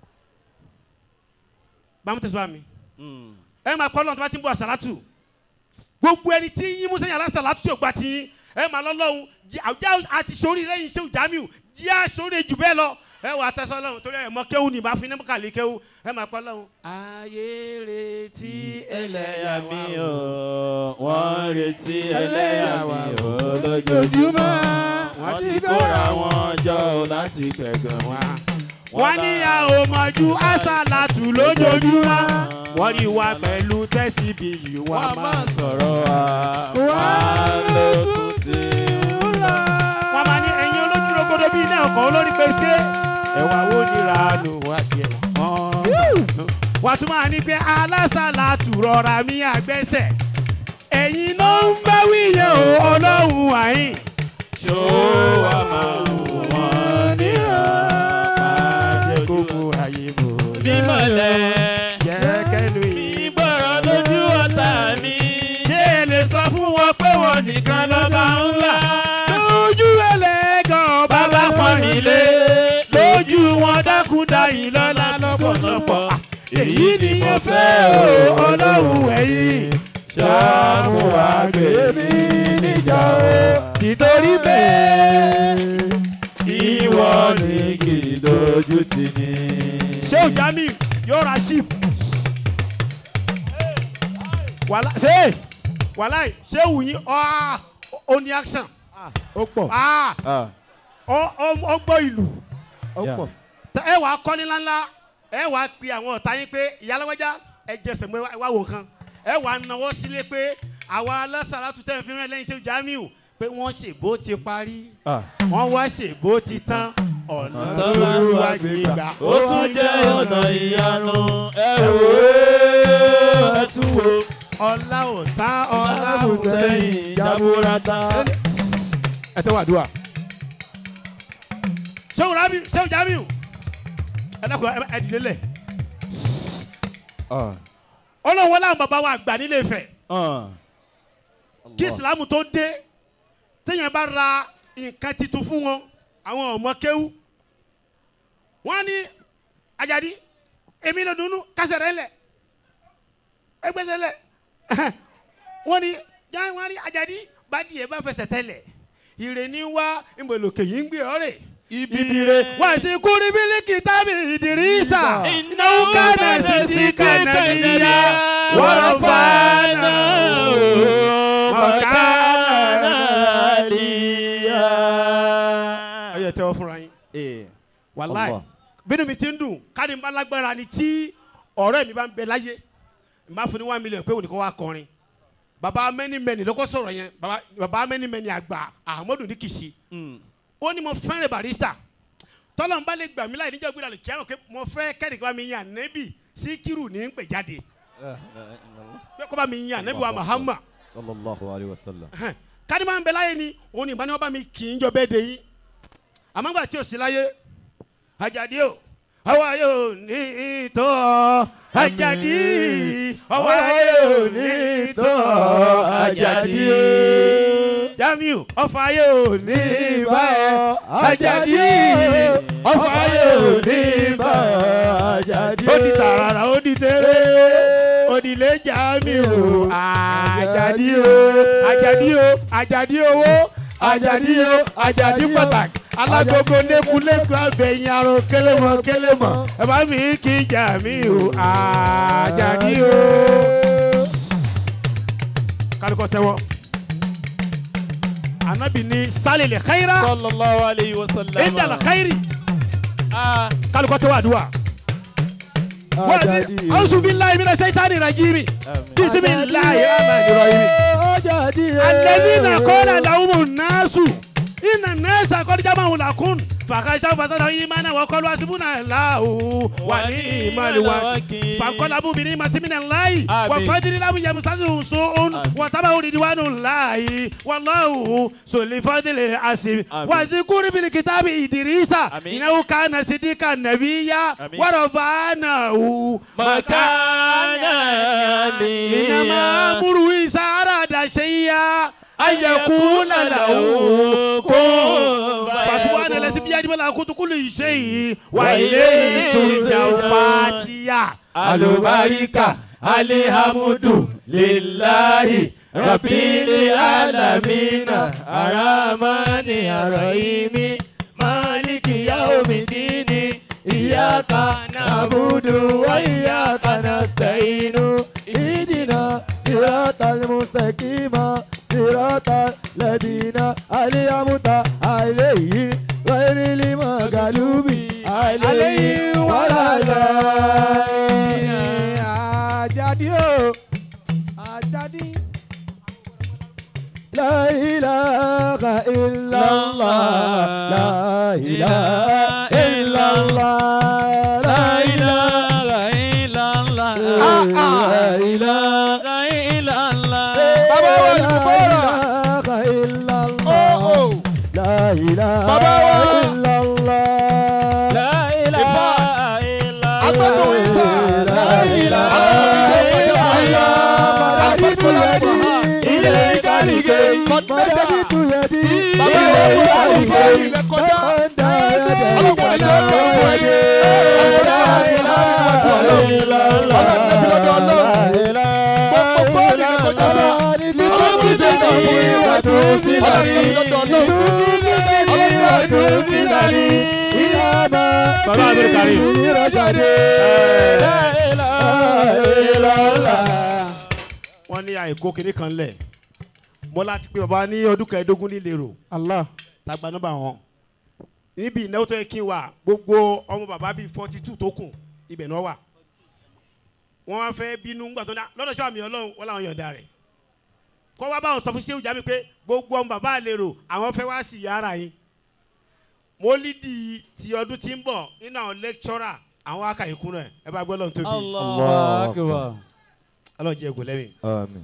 bámu tẹ̀síwá mi Mm. ẹ máa kọ́ ọlọ́run tó bá ti ń bọ̀ àsàlátù gbogbo ẹni tí yín musa yàrá àsàlátù tí ò gba ti yín ẹ máa lọ́lọ́run jí- àwùjá àti sórí lẹ́yìn iṣẹ́ Jamiu jí àsórí jù bẹ́ẹ̀ lọ ẹ wà á tẹ́sán ọlọ́run torí ẹ mọ kéwù ní bá fi ní kàlí kéwù ẹ máa kọ́ ọlọ́run. ayé retí ẹlẹ́yà mi mi ò wọ́n retí ẹlẹ́yà mi ò lójoojúmọ́ wọ́n ti kóra wọn jọ ò láti gbẹ̀gàn wá. wọ́n ní a ò mọ̀jú àsàlátù lójoojúmọ́ wọ́n rí wa pẹ̀lú tẹ́síbì yìí wọ́n wọ́n máa máa sọ̀rọ̀ wa wọ́n ló tún ti ń lọ. wọ́n máa ní ẹ̀yin olójú rogodo bíi iná ọkọ̀ olórí pèsè. ẹ̀wà wo ni ranu wá jẹ wọ́n. wọ́n tún máa ní pé alásàlátù rọra mi àgbẹ̀sẹ̀. ẹ̀yin ló ń bá wíyẹn o ọlọ́run àyìn. ṣó wa máa wù wọ́n níran. máa jẹ́ gbogbo ayé bò. bímọ̀lẹ̀ jẹ́ kẹ́nu yìí. ìgbọ̀rọ̀ lójú ọ̀tá mi. jẹ́ ẹ lè sọ fún wọn pé wọ́n nìkan lọ́ba ńlá. lójú ẹlẹ́gàn bàbá pọ́n nílé. lójú wọn dákúndá yìí lọ́la lọ́pọ̀lọpọ̀. èyí ni mo fẹ́ o ọlọ́run ẹ̀yìn. ṣàmù àgbè mi níjà o. nítorí bẹ́ẹ̀ ìwọ ni kì í dojú tì ní. ṣé o Jamiu yóò ra sheep. wàhálà ṣe wàhálà ṣé wù yín ọ́ ó ní action. ó pọ̀ Ah, Ah, ó ó- ó gbọ́ ìlú ó Yeah. pọ̀. Tẹ- ẹ wàá kọ́ni ńláńlá ẹ wàá pe àwọn ọ̀tá yín pé ìyálẹ́wájá ẹ jẹsẹ̀ mọ́ ẹ wá wò nǹkan ẹ wàá nawọ́ sílé pé àwa alásàlátù tẹ̀ ń fi rán lẹ́yìn ṣe Jamiu pé wọ́n ṣe bó ti parí ah. wọ́n wá ṣe bó ti tán ọ̀nà tó Ọ̀nà lù wá Olúwa gbé gbé gbà gbà. ó tún jẹ́ ọ̀nà ìyanu ẹ wò ó ẹ tún wò ọlá ò tán ọlá ò sẹ́yìn. jaburata. ẹ tẹ́ wà dùn wa. sẹ́wọ̀n rabi sẹ́wọ̀n jamiu ẹ dákun ẹ ẹ dìde lẹ̀. ọlọ́run wọlé àwọn bàbá wa àgbà nílé Ifẹ̀ kí ìsìlámù tó dé téèyàn bá ra nǹkan titun fún wọn àwọn ọmọ kéwú wọn ní Àjàdí èmi ló dunu kásẹ̀ rẹ̀ lẹ̀ ẹgbẹ́sẹ̀ lẹ̀ wọn ní jáwé wọn ní Àjàdí bá díẹ̀ bá fẹsẹ̀ tẹ̀lẹ̀ ìrè ní wá ìmọ̀lòkè yìí ń gbé ọ̀rẹ́ ibire wá sí kúrí bílíkì tábì ìdírísà ìnáwó kánà sí ti kánà níyà wọ́n fàánà mọ̀kánà níyà. ọyọ tẹ́wọ́ fúnra yín wàláì bínú mi ti ń dùn káàdì ń bá lágbára ni tí ọ̀rẹ́ mi bá ń bẹ láyé n bá fún ní one million pé òní kò wá kọrin baba mẹ́nimẹ́ni lọ́kọ́ sọ̀rọ̀ yẹn baba baba mẹ́nimẹ́ni àgbà ahmadu ní kìsì ó ní mo fẹ́ràn barista tọ́lá ń bá lè gbà mí láì níjọ́ gbéra lè kí á rò pé mo fẹ́ kẹ́nìkan bá mi yan nẹ́bì síkírù ní ń pè jáde pé kó bá mi yan nẹ́bì wa Muhammad sallallahu alayhi wa sallam. káni máa ń bẹ láyé ni òun ní ìbáni wọn bá mi kì í jọ bẹ́ẹ̀ de yín àmọ́ gbà tí o sí láyé Àjàdí o àwa yóò ní ìtọ́ Àjàdí àwa yóò ní ìtọ́ Àjàdí Jamiu ọfà yóò ní ibà ẹ Àjàdí ọfà yóò ní ibà Àjàdí. ó di tààràrà ó di tẹ́rẹ́ òdìlé Jamiu Àjàdí o Àjàdí o Àjàdí owó Àjàdí o Àjàdí pàtàkì alágogo lẹ́kùlẹ́kù abẹ́yìn arọ kélémọ̀ kélémọ̀ ẹ bá mi kí Jamiu Àjàdí o. kálukọ tẹ́wọ́ anabi ni sálẹ̀lẹ̀ káyìrá sallallahu alayhi wa sallam. indala káyìrì Ah, kálukọ tẹ́wọ́ àdúrà. Àjàdí. أعوذ بالله من الشيطان الرجيم بسم الله الرحمن الرحيم Àjàdí. الذين قال لهم الناس إن الناس قد جمعوا لكم فخشوا فزادوا إيمانا وقالوا حسبنا الله ونعم الوكيل فانقلبوا بنعمة من الله آمين. وفضل لم يمسسهم سوء وتبعوا رضوان الله والله ذو الفضل العظيم آمين. واذكر في الكتاب إدريس آمين. إنه كان صديقا نبيا آمين. ورفعناه مكانا إنما أمره إذا أراد شيئا أن يقول له كن فسبحان الذي بيده ملكوت كل شيء وإليه ترجع فاتيا alubarika alihamudu lillahi rabbil alamina aramani arahimi maliki yaumidini iyaka nabudu wa iyaka nasta'inu اهدنا صراط المستقيم صراط الذين أنعمت عليهم غير المغلوب عليهم ولا الضالين Àjàdí o Àjàdí. لا إله إلا الله لا إله إلا الله لا إله إلا الله لا إله إلا الله Bàbá wa Jùmọ̀rà. لا إله إلا Ó الله ó. لا إله Bàbá wa. إلا الله لا إله Ifat. إلا Agbẹ́dùn Ìsà. لا إله Aláwọ̀ إلا ìdíje الله Agbẹ́dùn Lẹ́dí. ilé ìkàlìkè Kọ́dínẹ́tà. mọ̀tẹ́bí tuyẹ̀dí Bàbá wa wọ àlùfáà ilẹ̀ kọjá. Ọlọ́pàá ilé ọjọ́ fún ẹyẹ. Àlùfáà ilé níwájú Ọlọ́run. Ọlọ́run níbi lọ́dọ̀ Ọlọ́run. Gbogbo fọ́ọ̀lì ilẹ̀ kọjá sá. Ọlọ́run ti dé náà fún yín. Ọlọ́run níbi lọ́dọ̀ Ọlọ́run. Ọlọ́run níbi lọ́dọ̀ Sọlá Abdul Karim. wọ́n ní àìkó kinní kan lẹ̀ mo láti pé bàbá ní ọdún kẹẹ̀ẹ́dógún nílé rò Allah tagba nọ́mbà wọn níbi ìnáwó tó yẹ kí n wà gbogbo ọmọ bàbá bíi forty two tó kù ibẹ̀ náà wà wọ́n wá fẹ́ bínú ńgbà tó ní lọ́dọ̀ sọ àmì ọlọ́run wọ́n làwọn yọ̀ǹda rẹ̀ kọ́ wá báwọn sọ fún sẹ́wù jáde pé gbogbo ọmọ bàbá àlérò àwọn fẹ́ wá sí yàrá yín mólídì ti ọdún tí ń bọ̀ nínú àwọn lẹ́kítọ́rà àwọn akàyèkún rẹ̀ ẹ bá gbọ́ lọ́n tóbi Allahu akbar. ọlọ́run jẹ́ ògùn lẹ́mìí. Àmín.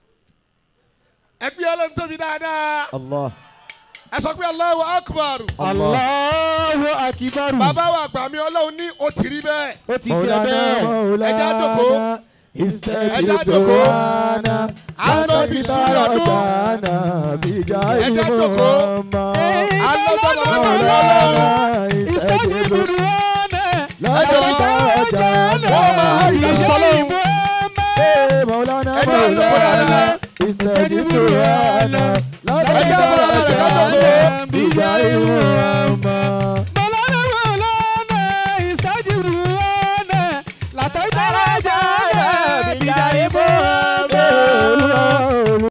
ẹgbẹ́ ọlọ́run tóbi dáadáa Allah. ẹ sọ pé Allahu akbar Allahu akibaru. bàbá wa àgbà mi ọlọ́run ní o ti rí bẹ́ẹ̀ ó ti ṣe bẹ́ẹ̀. Ẹja jókòó. Ẹja jókòó. À ń lọ bí súnmí ọdún. Ẹja jókòó. À ń lọ sọ́dọ̀ bàbá mi ọlọ́run Ìsẹ́jìbùrù ẹjọ́ wọ́n máa ń yí sọ́lọ́run Mọ̀lánà Ẹja jókòó dáadáa. Ìsẹ́jìbùrù Ẹja fọlọ́balẹ̀ ká jókòó. Bíjà ìwọ̀n